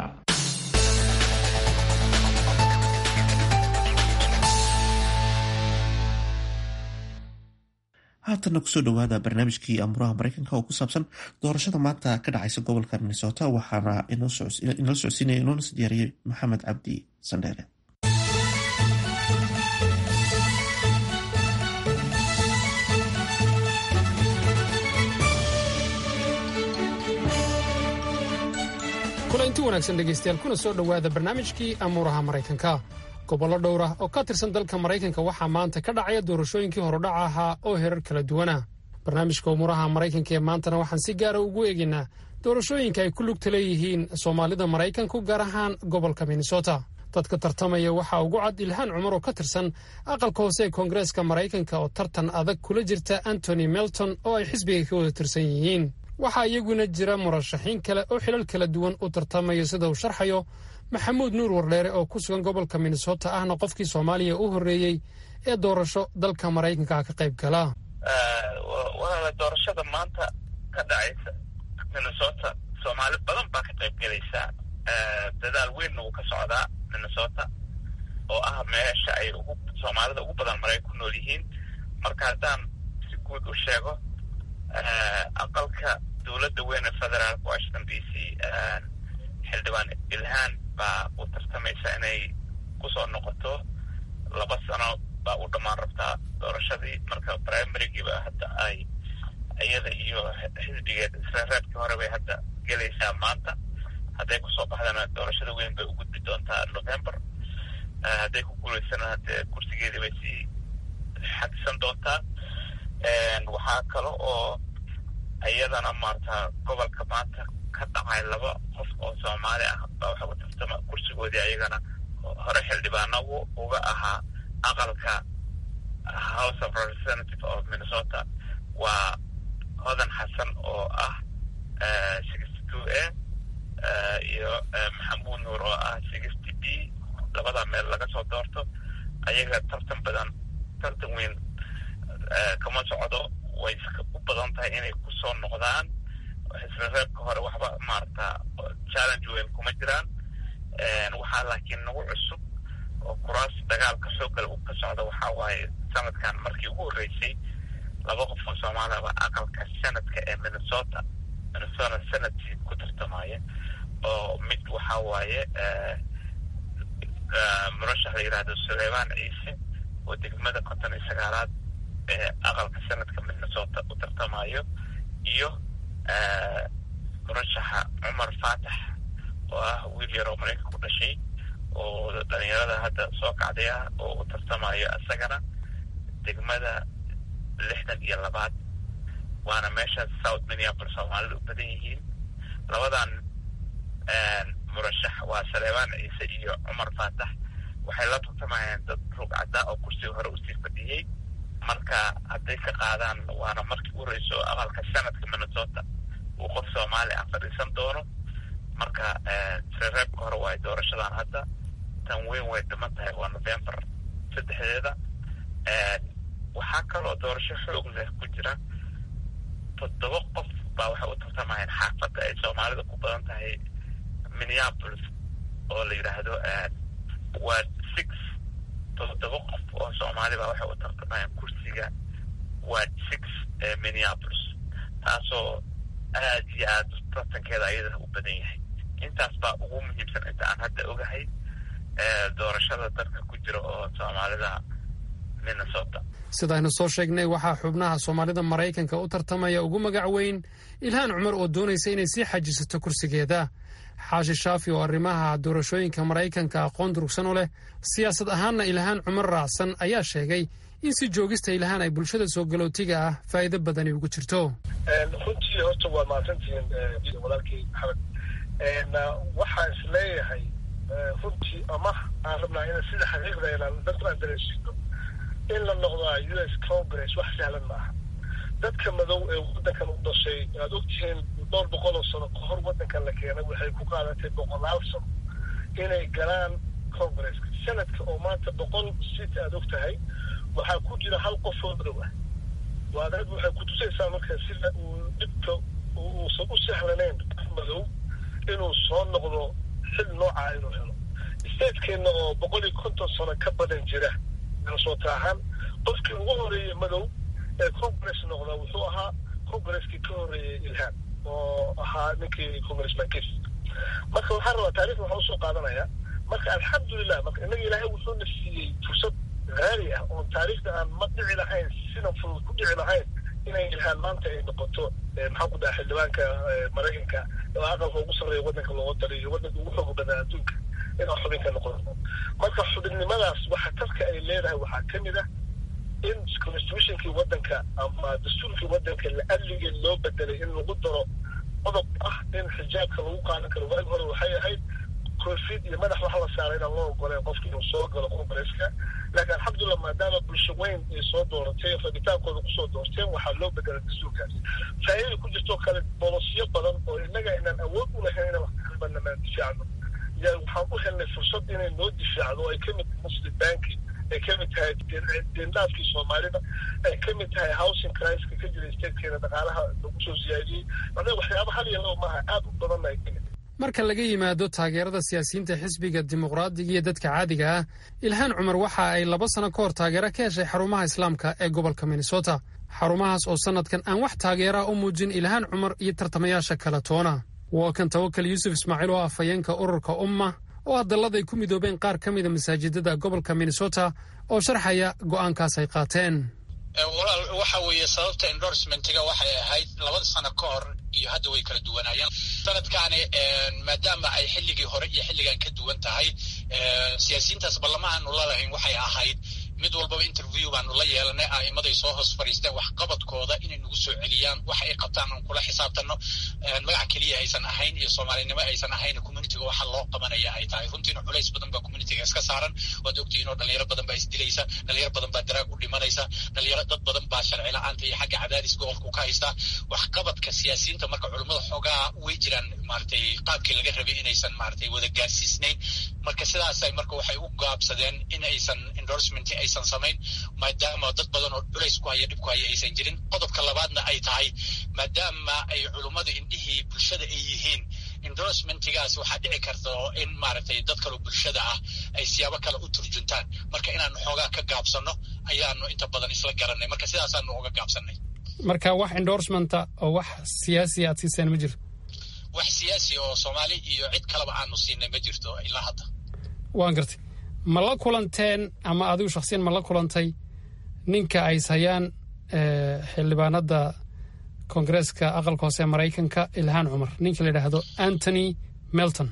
haatanna kusoo dhowaada barnaamijkii amuraha mareykanka oo ku saabsan doorashada maanta ka dhacaysa gobolka minnesota waxaana inala socodsiinaya inoona si diyaariyey maxamed cabdi sandheere kulanti wanaagsan dhegaystayaal kuna soo dhowaada barnaamijkii amuuraha maraykanka gobollo dhowr ah oo ka tirsan dalka maraykanka waxaa maanta ka dhacaya doorashooyinkii horudhaca ahaa oo herar kala duwana barnaamijka umuuraha maraykanka ee maantana waxaan si gaara ugu eegaynaa doorashooyinka ay ku lugta leeyihiin soomaalida maraykanku gaar ahaan gobolka minnesota dadka tartamaya waxaa ugu cad ilhaan cumar oo ka tirsan aqalka hoose ee koongareeska maraykanka oo tartan adag kula jirta antony melton oo ay xisbiga ka wada tirsan yihiin waxaa iyaguna jira murashaxiin kale oo xilal kala duwan u tartamaya sida uu sharxayo maxamuud nuur wardheere oo ku sugan gobolka minnesota ahna qofkii soomaaliya u horreeyey ee doorasho dalka maraykanka ka qayb gala walaala doorashada maanta ka dhacaysa minnesota soomaali badan baa ka qayb gelaysaa dadaal weynna wuu ka socdaa minnesota oo ah meesha ay ugu soomaalida ugu badan maraykan ku nool yihiin marka haddaan si guud u sheego aqalka dowladda weyn ee federaalka washington d c xildhibaan ilhaan baa u tartamaysa inay kusoo noqoto laba sano baa u dhammaan rabtaa doorashadii marka primarygiiba hadda ay iyada iyo xisbigeed israaraadkii hore bay hadda gelaysaa maanta hadday kusoo baxdana doorashada weyn bay u gudbi doontaa november hadday ku guulaysana haddee kursigeedii bay sii xagisan doontaa waxaa kale oo iyadana maarata gobolka maanta ka dhacay laba qof oo soomaali ah baa waxa u tartama kursigoodii ayagana hore xildhibaano uga ahaa aqalka house of representative of minnesota waa hodan xasan oo ah sixty two a iyo maxamuud nuur oo ah sixty b labada meel laga soo doorto ayaga tartan badan tartan weyn kama socdo way u badan tahay inay kusoo noqdaan xisbi reebka hore waxba maarata challenge weyn kuma jiraan waxaa laakiin nagu cusub oo kuraas dagaalka xooggal u ka socda waxaa waaye sanadkan markii ugu horreysay laba qof oo soomaaliyaba aqalka sanadka ee minnesota minnesota sanadkii ku tartamaya oo mid waxaa waaye murashax la yidhahdo suleymaan ciise oo degmada konton iyo sagaalaad ee aqalka sanadka minnesota u tartamayo iyo murashaxa cumar faatax oo ah wiil yaroo maraykanka ku dhashay oo dhalinyarada hadda soo kacday ah oo u tartamayo isagana degmada lixdan iyo labaad waana meesha south minneapolis soomaalida u badan yihiin labadan murashax waa saleebaan ciise iyo cumar faatax waxay la tartamayaan dad rugcada oo kursiga hore usii fadhiyey marka hadday ka qaadaan waana markii u horeyso aqalka sanadka minnesota uu qof soomaali ah fadhiisan doono marka reebka hore waay doorashadan hadda tan weyn way dhiman tahay waa november saddexdeeda waxaa kaloo doorasho xoog leh ku jira toddoba qof baa waxay u tartamayeen xaafadda ay soomaalida ku badan tahay minneapolis oo la yidhaahdo waa six toddoba qof oo soomaali baa waxay u tartamayeen kursiga waa six ee minneapolis taasoo aad iyo aad tartankeeda ayadana u badan yahay intaas baa ugu muhiimsan inta aan hadda ogahay doorashada dadka ku jira oo soomaalida minnesota sidaynu soo sheegnay waxaa xubnaha soomaalida maraykanka u tartamaya ugu magac weyn ilhaan cumar oo doonaysa inay sii xajisato kursigeeda xaashi shaafi oo arrimaha doorashooyinka maraykanka aqoon durugsan u leh siyaasad ahaanna ilhaan cumar raacsan ayaa sheegay in si joogista ilhaan ay bulshada soo galootiga ah faa'iido badani ugu jirto runtii horta waa mahadsantihiin walaalkii maxamed waxaan is leeyahay runtii ama aan rabnaa in sida xaqiiqda inaan dadku aan dareensiino in la noqdaa u s congress wax sahlan maaha dadka madow ee waddankan u dhashay aad ogtihiin dhowr boqol oo sano kahor waddankan la keenay waxay ku qaadatay boqolaal sano inay galaan congresska sanadka oo maanta boqol sit aad og tahay waxaa ku jira hal qof oo madow ah waa dad waxay kutusaysaa marka sida uu dhibka uusan u sahlanayn qof madow inuu soo noqdo xil noocaa inuu helo stateskeenna oo boqol iyo konton sano ka badan jira minnesota ahaan qofkii ugu horeeyey madow ee congress noqda wuxuu ahaa congresskii ka horeeyey ilhaan oo ahaa ninkii congressman kis marka waxaan rabaa taarikhda waxaa usoo qaadanaya marka alxamdulilah marka innaga ilaahay wuxuuna siiyey fursad haali ah oon taariikhda aan ma dhici lahayn sidan fudud ku dhici lahayn inay ilhaan maanta ay noqoto maxaan ku dhaha xildhibaanka maraykanka oo aqalka ugu sarreeya waddanka looga taliyo waddanka ugu xooga badan adduunka inaa xubin ka noqoto marka xubinnimadaas waxa tarka ay leedahay waxaa ka mid ah in constitutionkii waddanka ama dastuurkii waddanka la-adligee loo bedelay in lagu daro qodob ah in xijaabka lagu qaadan karo waagi hore waxay ahayd koofid iyo madax wax la saaray inaan loo ogoleen qofki inuu soo galo congresska laakiin alxamdulillah maadaama bulsho weyn ay soo dooratay rabitaankooda kusoo doorteen waxaa loo bedelay dastuurkaas faa'iida ku jirtoo kale bolosyo badan oo innaga inaan awood u lahayn inaan wax kabannamaan difaacno yaa waxaan u helnay fursad inay noo difaacdo ay ka mid tahay muslim banki ay ka mid tahay deendhaafkii soomaalida ay ka mid tahay housing criska ka jira statekeena dhaqaalaha lagu soo siyaadiyey macnaha waxyaaba hal iyo laba maaha aad u badanna ay ka mid marka laga yimaado taageerada siyaasiyiinta xisbiga dimuqraadiga iyo dadka caadiga ah ilhaan cumar waxa ay laba sano ka hor taageero ka heshay xarumaha islaamka ee gobolka minnesota xarumahaas oo sannadkan aan wax taageeraa u muujin ilhaan cumar iyo tartamayaasha kale toona waa kan tawakal yuusuf ismaaciil oo ah afhayeenka ururka umma oo hadallada ay ku midoobeen qaar ka mida masaajidada gobolka minnesota oo sharxaya go'aankaas ay qaateen walaal waxa weeye sababta endorsementiga waxay ahayd labada sano ka hor iyo hadda way kala duwanaayeen sanadkaani maadaama ay xilligii hore iyo xilligan ka duwan tahay siyaasiyiintaas ballama aanu lalahayn waxay ahayd mid walbaba interview baanu la yeelanay a'imaday soo hoos fadhiisteen waxqabadkooda inay nagu soo celiyaan waxa ay qabtaan aan kula xisaabtanno magac keliya aysan ahayn iyo soomaalinimo aysan ahayn communityga waxa loo qabanaya ay tahay runtiina culays badan baa communityga iska saaran waad ogtihiin oo dhalinyaro badan baa isdilaysa dhalinyaro badan baa daraag u dhimanaysa dhalinyaro dad badan baa sharci la-aanta iyo xagga cadaadis gobolka ka haysta waxqabadka siyaasiyiinta marka culummada xoogaa way jiraan maaragtay qaabkii laga rabay inaysan maaragtay wada gaarsiisnayn marka sidaasay marka waxay u gaabsadeen in aysan endorsement aysan samayn maadaama dad badan oo culays ku haya dhib ku haya aysan jirin qodobka labaadna ay tahay maadaama ay culummada indhihii bulshada ay yihiin endorsementigaas waxaa dhici karta in maaragtay dad kaloo bulshada ah ay siyaabo kale u turjuntaan marka inaanu xoogaa ka gaabsano ayaanu inta badan isla garanay marka sidaasaanu uga gaabsanay marka wax endorsementa oo wax siyaasi aad siiseen ma jirto wax siyaasi oo soomaali iyo cid kaleba aanu siinay ma jirto ilaa hadda waan gartay ma la kulanteen ama adigu shaksiyan ma la kulantay ninka ay ishayaan xildhibaanada koongareeska aqalka hoose ee maraykanka ilhaan cumar ninka la yidhaahdo antony melton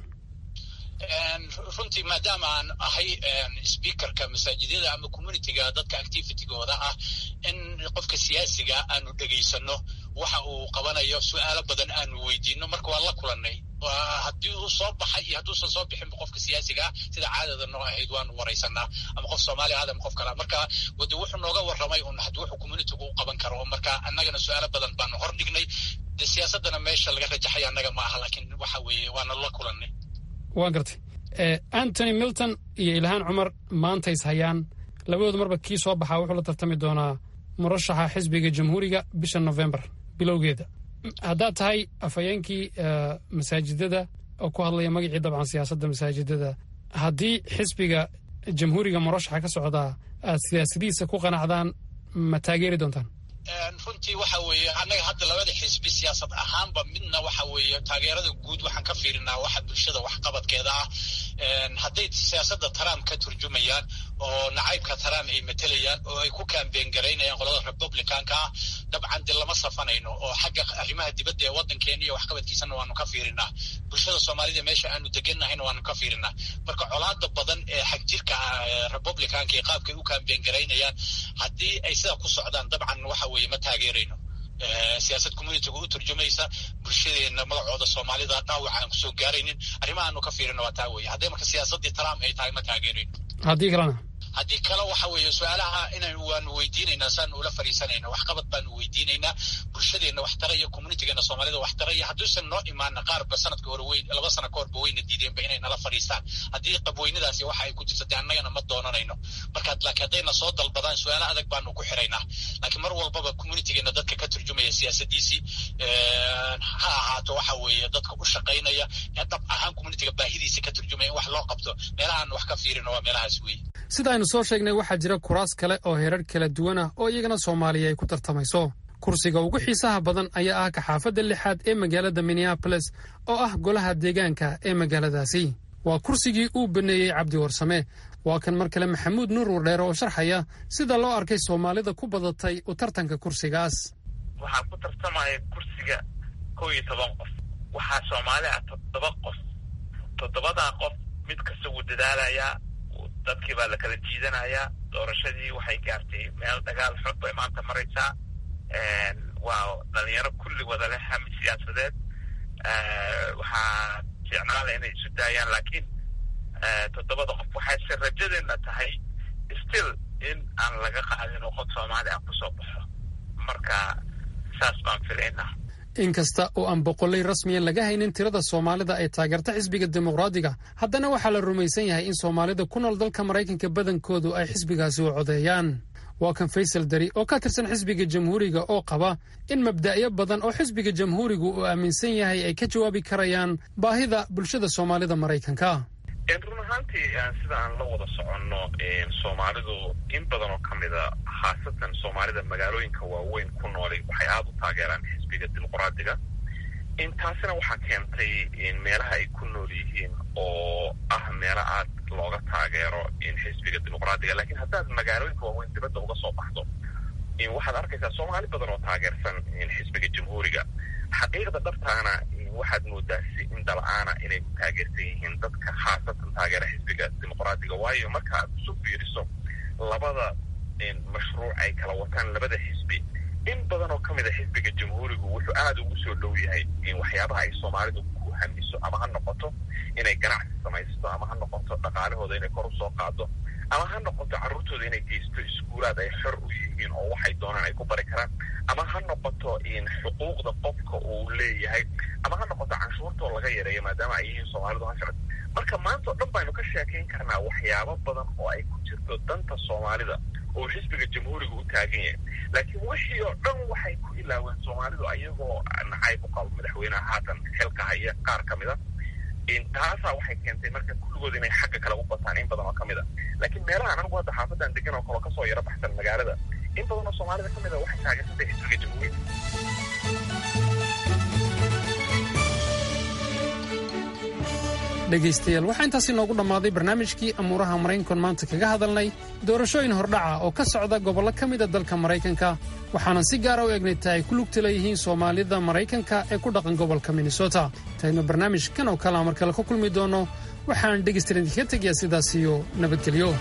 runtii maadaama aan ahay speakerka masaajidyada ama communityga dadka activitygooda ah in qofka siyaasiga aanu dhegaysano waxa uu qabanayo su-aalo badan aanu weydiino marka waan la kulanay haddii uu soo baxay iyo hadduusan soo bixinba qofka siyaasiga ah sida caadada noo ahayd waanu waraysanaa ama qof soomaali aad ama qof kale marka wade wuxuu nooga warramay un haddii wuxuu communitygu u qaban karo marka annagana su-aalo badan baanu hor dhignay de siyaasadana meesha laga rajaxaya annaga ma aha laakiin waxa weeye waana la kulanay waan gartay antony milton iyo ilhaan cumar maanta is hayaan labadooda marba kii soo baxaa wuxuu la tartami doonaa murashaxa xisbiga jamhuuriga bisha novembar bilowgeeda haddaad tahay afhayeenkii masaajidada oo ku hadlaya magacii dabcan siyaasadda masaajidada haddii xisbiga jamhuuriga murashaxa ka socdaa aad siyaasadihiisa ku qanacdaan ma taageeri doontaan runtii waxa weeye annaga hadda labada xisbi siyaasad ahaanba midna waxa weeye taageerada guud waxaan ka fiirinaa waxa bulshada waxqabadkeeda ah hadday siyaasadda trump ka turjumayaan oo nacaybka trump ay matelayaan oo ay ku kaambeen garaynayaan qolada republicanka ah dabcan de lama safanayno oo xagga arrimaha dibadda ee waddankeena iyo waxqabadkiisana waanu ka fiirinaa bulshada soomaalida meesha aanu deganahayna waanu ka fiirinaa marka colaada badan ee xagjirka republicanka iyo qaabkay u kaambeen garaynayaan haddii ay sidaa ku socdaan dabcan waxa weeye ma taageerayno siyaasad communityga u turjumaysa bulshadeena magacooda soomaalida dhaawac aan kusoo gaaraynin arrimahaanu ka fiirina waa taa weeye hadday marka siyaasaddii trump ay tahay ma taageerayno haddii kalena haddii kale waxa weeye su-aalaha inan waanu weydiinaynaa saanu ula fariisanayna waxqabad baanu weydiinaynaa bulshadeenna wax taraya communitygeena soomaalida wax taraya hadduusan noo imaana qaarba sanadka hore weyn laba sana ka horba weyna diideenba inay nala fadhiistaan haddii qabweynadaasi waxa ay ku jirta dee annagana ma doonanayno marka laakiin haddayna soo dalbadaan su-aalo adag baanu ku xiraynaa laakiin mar walbaba communitygeena dadka ka turjumaya siyaasadiisii ha ahaato waxa weeye dadka u shaqaynaya ee dhab ahaan communityga baahidiisa ka turjumaya in wax loo qabto meelahaan wax ka fiirino waa meelahaas weeye sida aynu soo sheegnay waxaa jira kuraas kale oo herar kala duwan ah oo iyagana soomaaliya ay ku tartamayso kursiga ugu xiisaha badan ayaa ah kaxaafadda lixaad ee magaalada minneaboles oo ah golaha deegaanka ee magaaladaasi waa kursigii uu baneeyey cabdi warsame waa kan mar kale maxamuud nuur wardheere oo sharxaya sida loo arkay soomaalida ku badatay u tartanka kursigaas waxaa ku tartamaya kursiga kow iyo toban qof waxaa soomaali ah toddoba qof toddobadaa qof mid kasta wuu dadaalayaa dadkii baa la kala jiidanayaa doorashadii waxay gaartay meel dagaal xog bay maanta maraysaa waa dhalinyaro kulli wada leh hami siyaasadeed waxaa fiicnaala inay isu daayaan laakiin toddobada qof waxayse rajadeena tahay still in aan laga qaadin oo qof soomaali ah kusoo baxo marka saas baan filaynaa inkasta oo aan boqolay rasmiyan laga haynin tirada soomaalida ay taageerta xisbiga dimuqraadiga haddana waxaa la rumaysan yahay in soomaalida ku nool dalka maraykanka badankoodu ay xisbigaasi u codeeyaan waa kan faysal dari oo ka tirsan xisbiga jamhuuriga oo qaba in mabda'yo badan oo xisbiga jamhuurigu uu aaminsan yahay ay ka jawaabi karayaan baahida bulshada soomaalida maraykanka run ahaantii sida aan la wada soconno soomaalidu in badan oo ka mida khaasatan soomaalida magaalooyinka waaweyn ku noolay waxay aada u taageeraan xisbiga dimuqraadiga taasina waxaa keentay meelaha ay ku nool yihiin oo ah meelo aad looga taageero xisbiga dimuqraadiga lakiin haddaad magaalooyinka waaweyn dibadda uga soo baxdo waxaad arkaysaa soomaali badan oo taageersan xisbiga jamhuuriga xaqiiqda dhabtaana waxaad moodaa si indala-aana inay ku taageersan yihiin dadka khaasatan taageera xisbiga dimuqraadiga waayo marka aad isu fiiriso labada mashruuc ay kala wataan labada xisbi in badan oo ka mid a xisbiga jamhuurigu wuxuu aada ugu soo dhow yahay waxyaabaha ay soomaalidu ku hamiso ama ha noqoto inay ganacsi samaysto ama ha noqoto dhaqaalahooda inay kor usoo qaado ama ha noqoto carruurtooda inay geysto iskuulaad ay xor u yihiin oo waxay doonaan ay ku bari karaan ama ha noqoto xuquuqda qofka uu leeyahay ama ha noqoto canshuurtoo laga yareeyo maadaama ay yihiin soomaalidu hashaad marka maanta o dhan baynu ka sheekayn karnaa waxyaabo badan oo ay ku jirto danta soomaalida oo xisbiga jamhuuriga u taagan yahay laakiin wixii oo dhan waxay ku ilaaween soomaalidu ayagoo nacayb u qabo madaxweyneha haatan xilka haya qaar ka mid a taasaa waxay keentay marka kulligood inay xagga kale u bataan in badan oo ka mid a laakiin meelahan anigu hadda xaafadan degan oo kaleo kasoo yaro baxsan magaalada in badan oo soomaalida ka mid a waxay taageersantay xisbiga jamhuuriga dhegaystayaal waxaa intaasi noogu dhammaaday barnaamijkii amuuraha maraykankoon maanta kaga hadalnay doorashooyin hordhaca oo ka socda gobollo ka mida dalka maraykanka waxaanan si gaara u eegnay ta ay ku lugta leeyihiin soomaalida maraykanka ee ku dhaqan gobolka minnesota intaynu barnaamijkan oo kalea mar kale ka kulmi doonno waxaan dhegaystayaal idinkaga tegayaa sidaas iyo nabadgelyo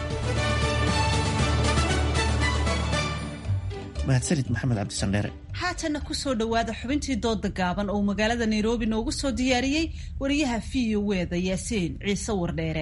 mahadsanid maxamed cabdisandheere haatanna ku soo dhowaada xubintii dooda gaaban oo magaalada nairobi noogu soo diyaariyey wariyaha v o weda yaasiin ciise wardheere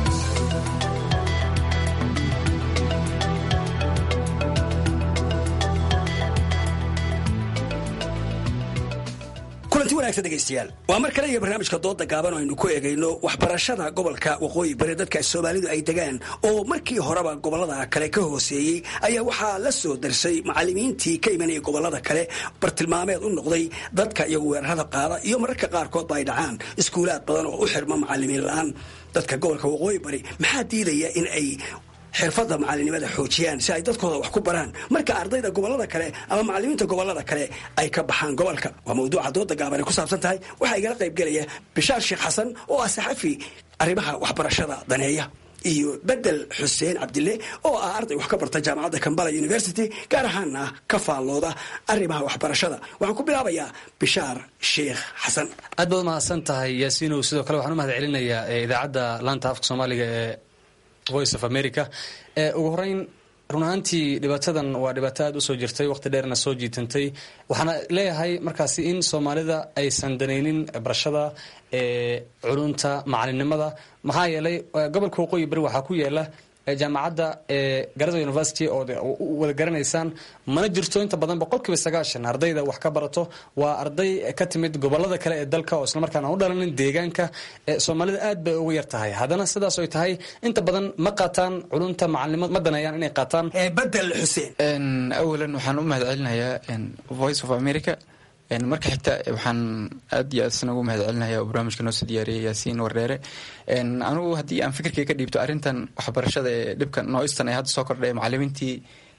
kulanti wanaagsan dhegaystayaal waa mar kale iyo barnaamijka dooda gaaban oo aynu ku eegayno waxbarashada gobolka waqooyi bari dadka soomaalidu ay degaan oo markii horeba gobolada kale ka hooseeyey ayaa waxaa la soo darsay macalimiintii ka imanaya gobolada kale bartilmaameed u noqday dadka iyagu weerarada qaada iyo mararka qaarkoodba ay dhacaan iskuulaad badan oo u xirma macalimiin la-aan dadka gobolka waqooyi bari maxaa diidaya in ay xirfadda macalinimada xoojiyaan si ay dadkooda wax ku baraan marka ardayda gobolada kale ama macalimiinta gobolada kale ay ka baxaan gobolka waa mawduuca dooda gaaban ay ku saabsan tahay waxaa igala qaybgelaya bishaar sheekh xasan oo ah saxafi arrimaha waxbarashada daneeya iyo bedel xuseen cabdille oo ah arday wax ka barta jaamacadda kambala university gaar ahaana ka faallooda arrimaha waxbarashada waxaan ku bilaabayaa bishaar sheekh xasan aad baad umahadsan tahay yaasiinow sidoo kale waxaan u mahad celinayaa idaacadda laanta afka soomaaliga ee voice of america ugu horeyn run ahaantii dhibaatadan waa dhibaato aada usoo jirtay waqti dheerna soo jiitantay waxaana leeyahay markaasi in soomaalida aysan danaynin barashada culunta macalinimada maxaa yeelay gobolka waqooyi bari waxaa ku yaala jaamacadda garada university oo wada garanaysaan mana jirto inta badan boqolkiiba sagaashan ardayda wax ka barato waa arday ka timid gobolada kale ee dalka oo islamarkaana u dhalanin deegaanka soomaalida aad bay uga yar tahay haddana sidaas oy tahay inta badan ma qaataan culunta macalinimo ma danayaan inay qaataan bedel xuseen awalan waxaan u mahad celinayaa voice of america marka xigta waxaan aad iyo aad isna ugu mahad celinaya oo barnaamijka noo soo diyaariyay yaasiin wardheere anigu haddii aan fikirkay ka dhiibto arrintan waxbarashada ee dhibka nooistan ee hadda soo kordhay macalimiintii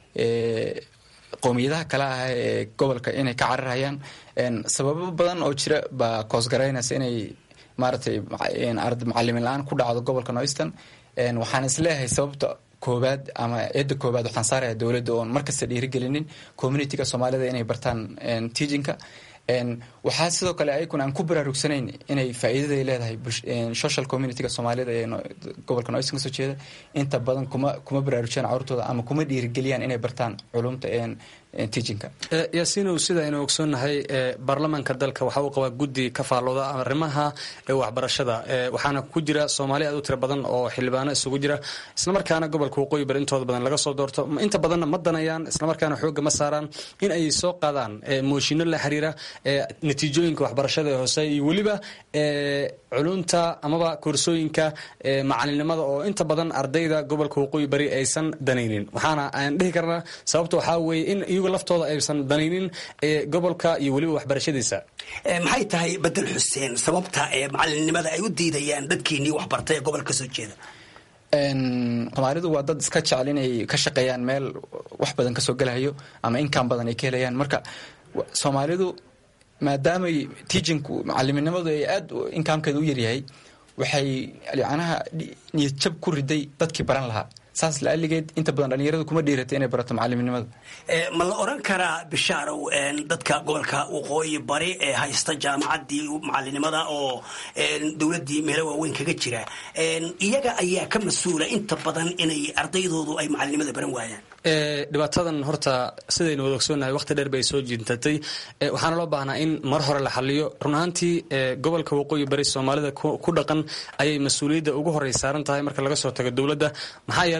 qowmiyadaha kale ah ee gobolka inay ka cararhayaan sababo badan oo jira baa koosgaraynaysa inay maaragtay macalimin la-aan ku dhacdo gobolka nooistan waxaan isleeyahay sababta koobaad ama eedda koobaad waxaan saaraya dowladda oon markasta dhiirigelinin communityga soomaalida inay bartaan teachinka waxaa sidoo kale ayaguna aan ku baraarugsanayn inay faa'iidaday leedahay social communityga soomaalida ee gobolka noistan kasoo jeeda inta badan kuma kuma baraarujiyaan carurtooda ama kuma dhiirigeliyaan inay bartaan culumta teachinka yaasiinow sida aynu ogsoonnahay baarlamaanka dalka waxa uu qabaa guddi ka faallooda arrimaha waxbarashada waxaana ku jira soomaali aad u tiro badan oo xildhibaano isugu jira islamarkaana gobolka waqooyi bari intooda badan laga soo doorto inta badanna ma danayaan islamarkaana xoogga ma saaraan in ay soo qaadaan mooshinno la xiriira natiijooyinka waxbarashada ee hoose iyo weliba culunta amaba koorsooyinka macalinimada oo inta badan ardayda gobolka waqooyi bari aysan danaynin waxaana aan dhihi karnaa sababta waxaa weeye in iyagu laftooda aysan danaynin gobolka iyo weliba waxbarashadiisa maxay tahay bedel xuseen sababta ee macalinimada ay u diidayaan dadkeenii waxbartay ee gobolka kasoo jeeda soomaalidu waa dad iska jecel inay ka shaqeeyaan meel wax badan kasoo gelahayo ama inkaan badan ay ka helayaan marka soomaalidu maadaamay teachinku macaliminimadu ay aad inkaamkeeda u yaryahay waxay yacnaha niyad jab ku riday dadkii baran lahaa saas laaligeed inta badan dhalinyaradu kuma dhiiratay inay barato macaliminimada ma la oran karaa bishaarow dadka gobolka waqooyi bari ee haysta jaamacaddii macalinimada oo dowladdii meelo waaweyn kaga jira iyaga ayaa ka mas-uula inta badan inay ardaydoodu ay macalinimada baran waayaan dhibaatadan horta sidaynu wada ogsoonnahay waqti dheer bay soo jiintatay waxaana loo baahnaa in mar hore la xaliyo run ahaantii gobolka waqooyi bari soomaalida ku dhaqan ayay mas-uuliyadda ugu horey saaran tahay marka laga soo tago dowladda maxaa yeelay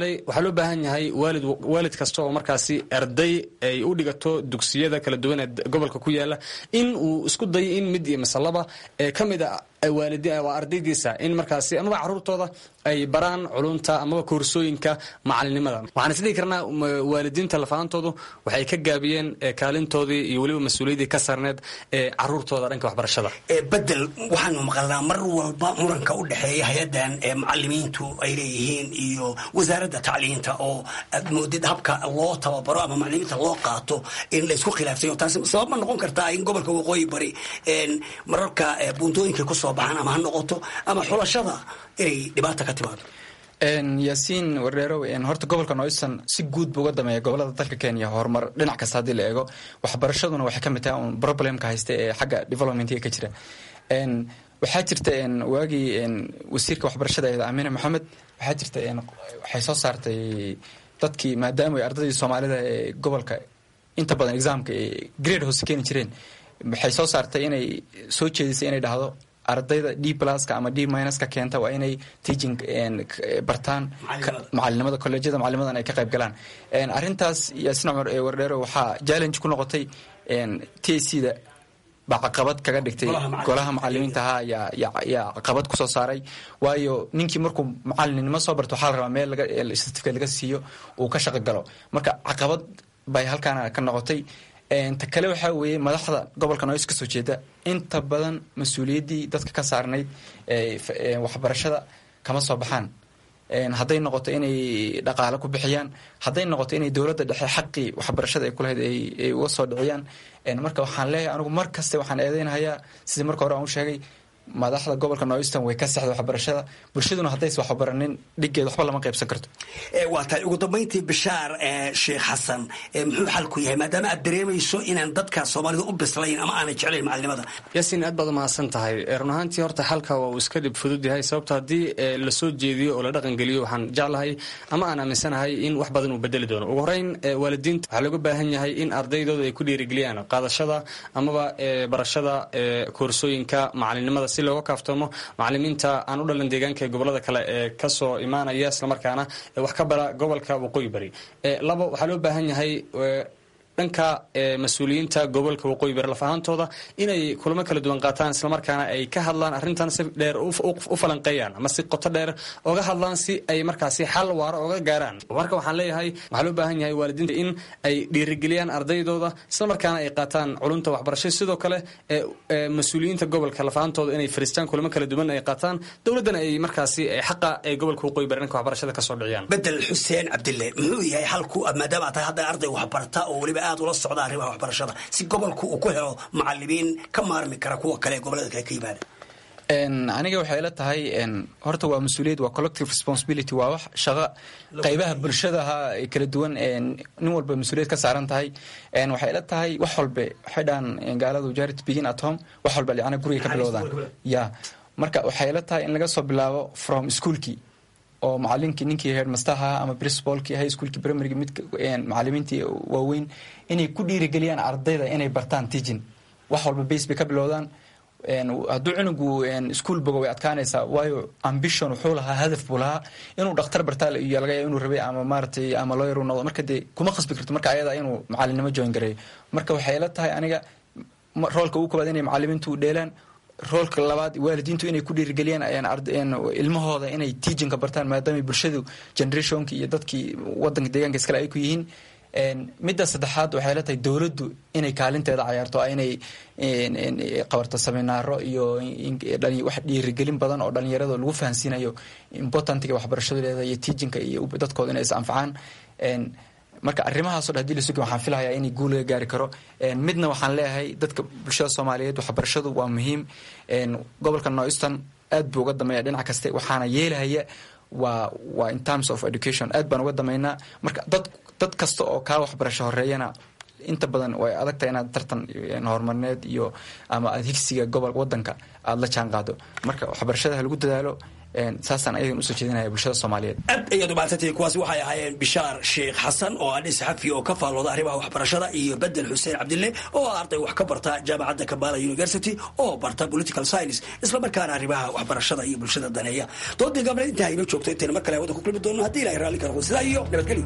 xalay waxaa loo baahan yahay waalid waalid kasta oo markaasi arday ay u dhigato dugsiyada kala duwan ee gobolka ku yaala in uu isku dayo in mid iyo masalaba ee ka mid a waalidi waa ardaydiisa in markaasi amaba caruurtooda ay baraan culunta amaba koorsooyinka macalinimada waxaan isdhihi karnaa waalidiinta lafaantoodu waxay ka gaabiyeen kaalintoodii iyo weliba mas-uuliyaddii ka sarneed ee caruurtooda dhanka waxbarashada bedel waxaanu maqalnaa mar walba muranka u dhexeeya hay-adan macalimiintu ay leeyihiin iyo wasaaradda tacliinta oo aad moodid habka loo tababaro ama macalimiinta loo qaato in laysku khilaafsayo taasi sabab ma noqon kartaa in gobolka waqooyi bari mararka buuntooyinka kusoo baxaan ama ha noqoto ama xulashada inay dhibaata ka timaado yaasiin wardheerow horta gobolka noyston si guud buu uga dameeya gobolada dalka kenya horumar dhinac kasta haddii la eego waxbarashaduna waxay ka mid tahay un problemka haysta ee xagga developmentiga ka jira waxaa jirta waagii wasiirka waxbarashada eed amine maxamed waxaa jirta waxay soo saartay dadkii maadaama ardaydii soomaalida ee gobolka inta badan exaamka grade hoose keeni jireen waxay soo saartay inay soo jeedisay inay dhahdo ardayda d pluska ama d minuska keenta waa inay teaching bartaan macalinimada kolleejyada macalinimadan ay ka qayb galaan arrintaas yaasin cumar ee wardheero waxaa challenge ku noqotay t a c da baa caqabad kaga dhigtay golaha macalimiinta ahaa yaa caqabad kusoo saaray waayo ninkii markuu macalinimo soo barto waxaa la rabaa meel certificate laga siiyo uu ka shaqo galo marka caqabad bay halkaana ka noqotay ta kale waxaa weeye madaxda gobolka noys ka soo jeeda inta badan mas-uuliyaddii dadka ka saarnayd waxbarashada kama soo baxaan hadday noqoto inay dhaqaale ku bixiyaan hadday noqoto inay dowladda dhexe xaqii waxbarashada ay kulahayd ay uga soo dhiciyaan marka waxaan leeyahay anigu mar kaste waxaan eedeynahayaa sidii marka hore aan u sheegay madaxda gobolka noyston way ka sexda waxbarashada bulshaduna haddays waxbaranin dhigeed waxba lama qaybsan karto waa tahay ugu dambayntii bishaar sheekh xasan muxuu xalku yahay maadaama aad dareemayso inaan dadka soomaalida u bislayn ama aanay jeclayn macalinimada yaasiin aad baad umahadsan tahay run ahaantii horta xalka waa uu iska dhib fudud yahay sababto haddii lasoo jeediyo oo la dhaqangeliyo waxaan jeclahay ama aan aaminsanahay in wax badan uu bedeli doono ugu horeyn waalidiinta waxaa looga baahan yahay in ardaydooda ay ku dhiirigeliyaan qaadashada amaba barashada koorsooyinka macalinimada si looga kaaftoomo macalimiinta aan u dhalan deegaanka ee gobolada kale ee kasoo imaanaya islamarkaana wax ka bara gobolka waqooyi bari labo waxaa loo baahan yahay dhanka mas-uuliyiinta gobolka waqooyi bari laf ahaantooda inay kulamo kala duwan qaataan islamarkaana ay ka hadlaan arrintan si dheer u falanqeeyaan ama si qoto dheer oga hadlaan si ay markaasi xal waaro oga gaaraan marka waxaan leeyahay waxaa loo baahan yahay waalidiinta in ay dhiirigeliyaan ardaydooda islamarkaana ay qaataan culunta waxbarasho sidoo kale mas-uuliyiinta gobolka laf ahaantooda inay fariistaan kulamo kala duwan ay qaataan dowladdana ay markaasi xaqa ee gobolka waqooyi bari dhanka waxbarashada kasoo dhiciyaan bedel xuseen cabdille muxuu yahay xalku maadaama aad tahay hadda arday waxbarata oo weliba aad ula socda arrimaha waxbarashada si gobolku uu ku helo macalimiin ka maarmi kara kuwa kale ee gobolada kale ka yimaada aniga waxay la tahay horta waa mas-uuliyad waa collective responsibility waa wax shaqo qaybaha bulshadaha kala duwan nin walba mas-uuliyad ka saaran tahay waxay la tahay wax walbe waxay dhahaan gaaladu jarit begin at home wax walba licana guriga ka bilowdaan ya marka waxay la tahay in laga soo bilaabo from schoolkii oo macalinkii ninkii headmasterha ama principalkii high schoolkii primaryga mid macalimiintii waaweyn inay ku dhiirigeliyaan ardayda inay bartaan teaching wax walba base bay ka bilowdaan hadduu cunugu ischool bogo way adkaanaysaa waayo ambition wuxuu lahaa hadaf buu lahaa inuu dhakhtar bartaa iyo laga yaaba inuu rabay ama maaratay ama lawyer uu noqdo marka dee kuma khasbi karto marka ayada inuu macalinimo join gareeyo marka waxay la tahay aniga roolka ugu koobaad inay macalimiintu dheelaan roolka labaad waalidiintu inay ku dhiirigeliyaan ilmahooda inay teachinka bartaan maadaama bulshadu generationka iyo dadkii wadanka deegaanka iskale ay ku yihiin midda saddexaad waxay la tahay dowladdu inay kaalinteeda cayaarto inay qabarto seminaaro iyo wax dhiirigelin badan oo dhalinyarada lagu fahansiinayo importantiga waxbarashadeeda iyo teachinka iyo dadkooda inay is anfacaan marka arrimahaasoo dhan hadii la sugi waxaan filahayaa inay guul laga gaari karo midna waxaan leeyahay dadka bulshada soomaaliyeed waxbarashadu waa muhiim gobolka noyston aad buu uga dameeya dhinac kaste waxaana yeelahaya waa waa in terms of education aad baan uga dameynaa marka dad dad kasta oo kaa waxbarasho horeeyana inta badan way adagtahay inaad tartan horumarineed iyo ama aad higsiga gobol wadanka aada la jaan qaado marka waxbarashada ha lagu dadaalo saasaan ayagan usoo jeedinaya bulshada soomaaliyeed aad ayaad umahadsantihiin kuwaasi waxay ahaayeen bishaar sheekh xasan oo ah nin saxafi oo ka faallooda arrimaha waxbarashada iyo bedel xuseen cabdille oo ah arday wax ka barta jaamacadda kambala university oo barta political science islamarkaana arrimaha waxbarashada iyo bulshada daneeya doodii gabna intaa inoo joogto intayna mar kale hawada ku kulmi doono haddii ilahay raalli ka noqdo sidaa iyo nabadgelyo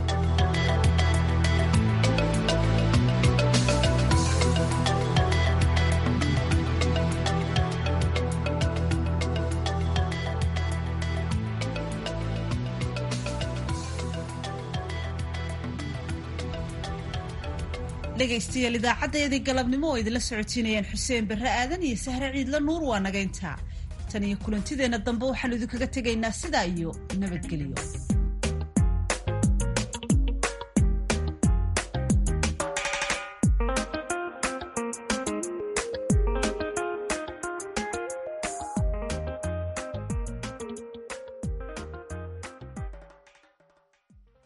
dhegaystayaal idaacadeedii galabnimo oo idinla socotiinayaan xuseen barre aadan iyo sahre ciidla nuur waa nagayntaa tan iyo kulantideenna dambe waxaanu idinkaga tegaynaa sidaa iyo nabadgelyo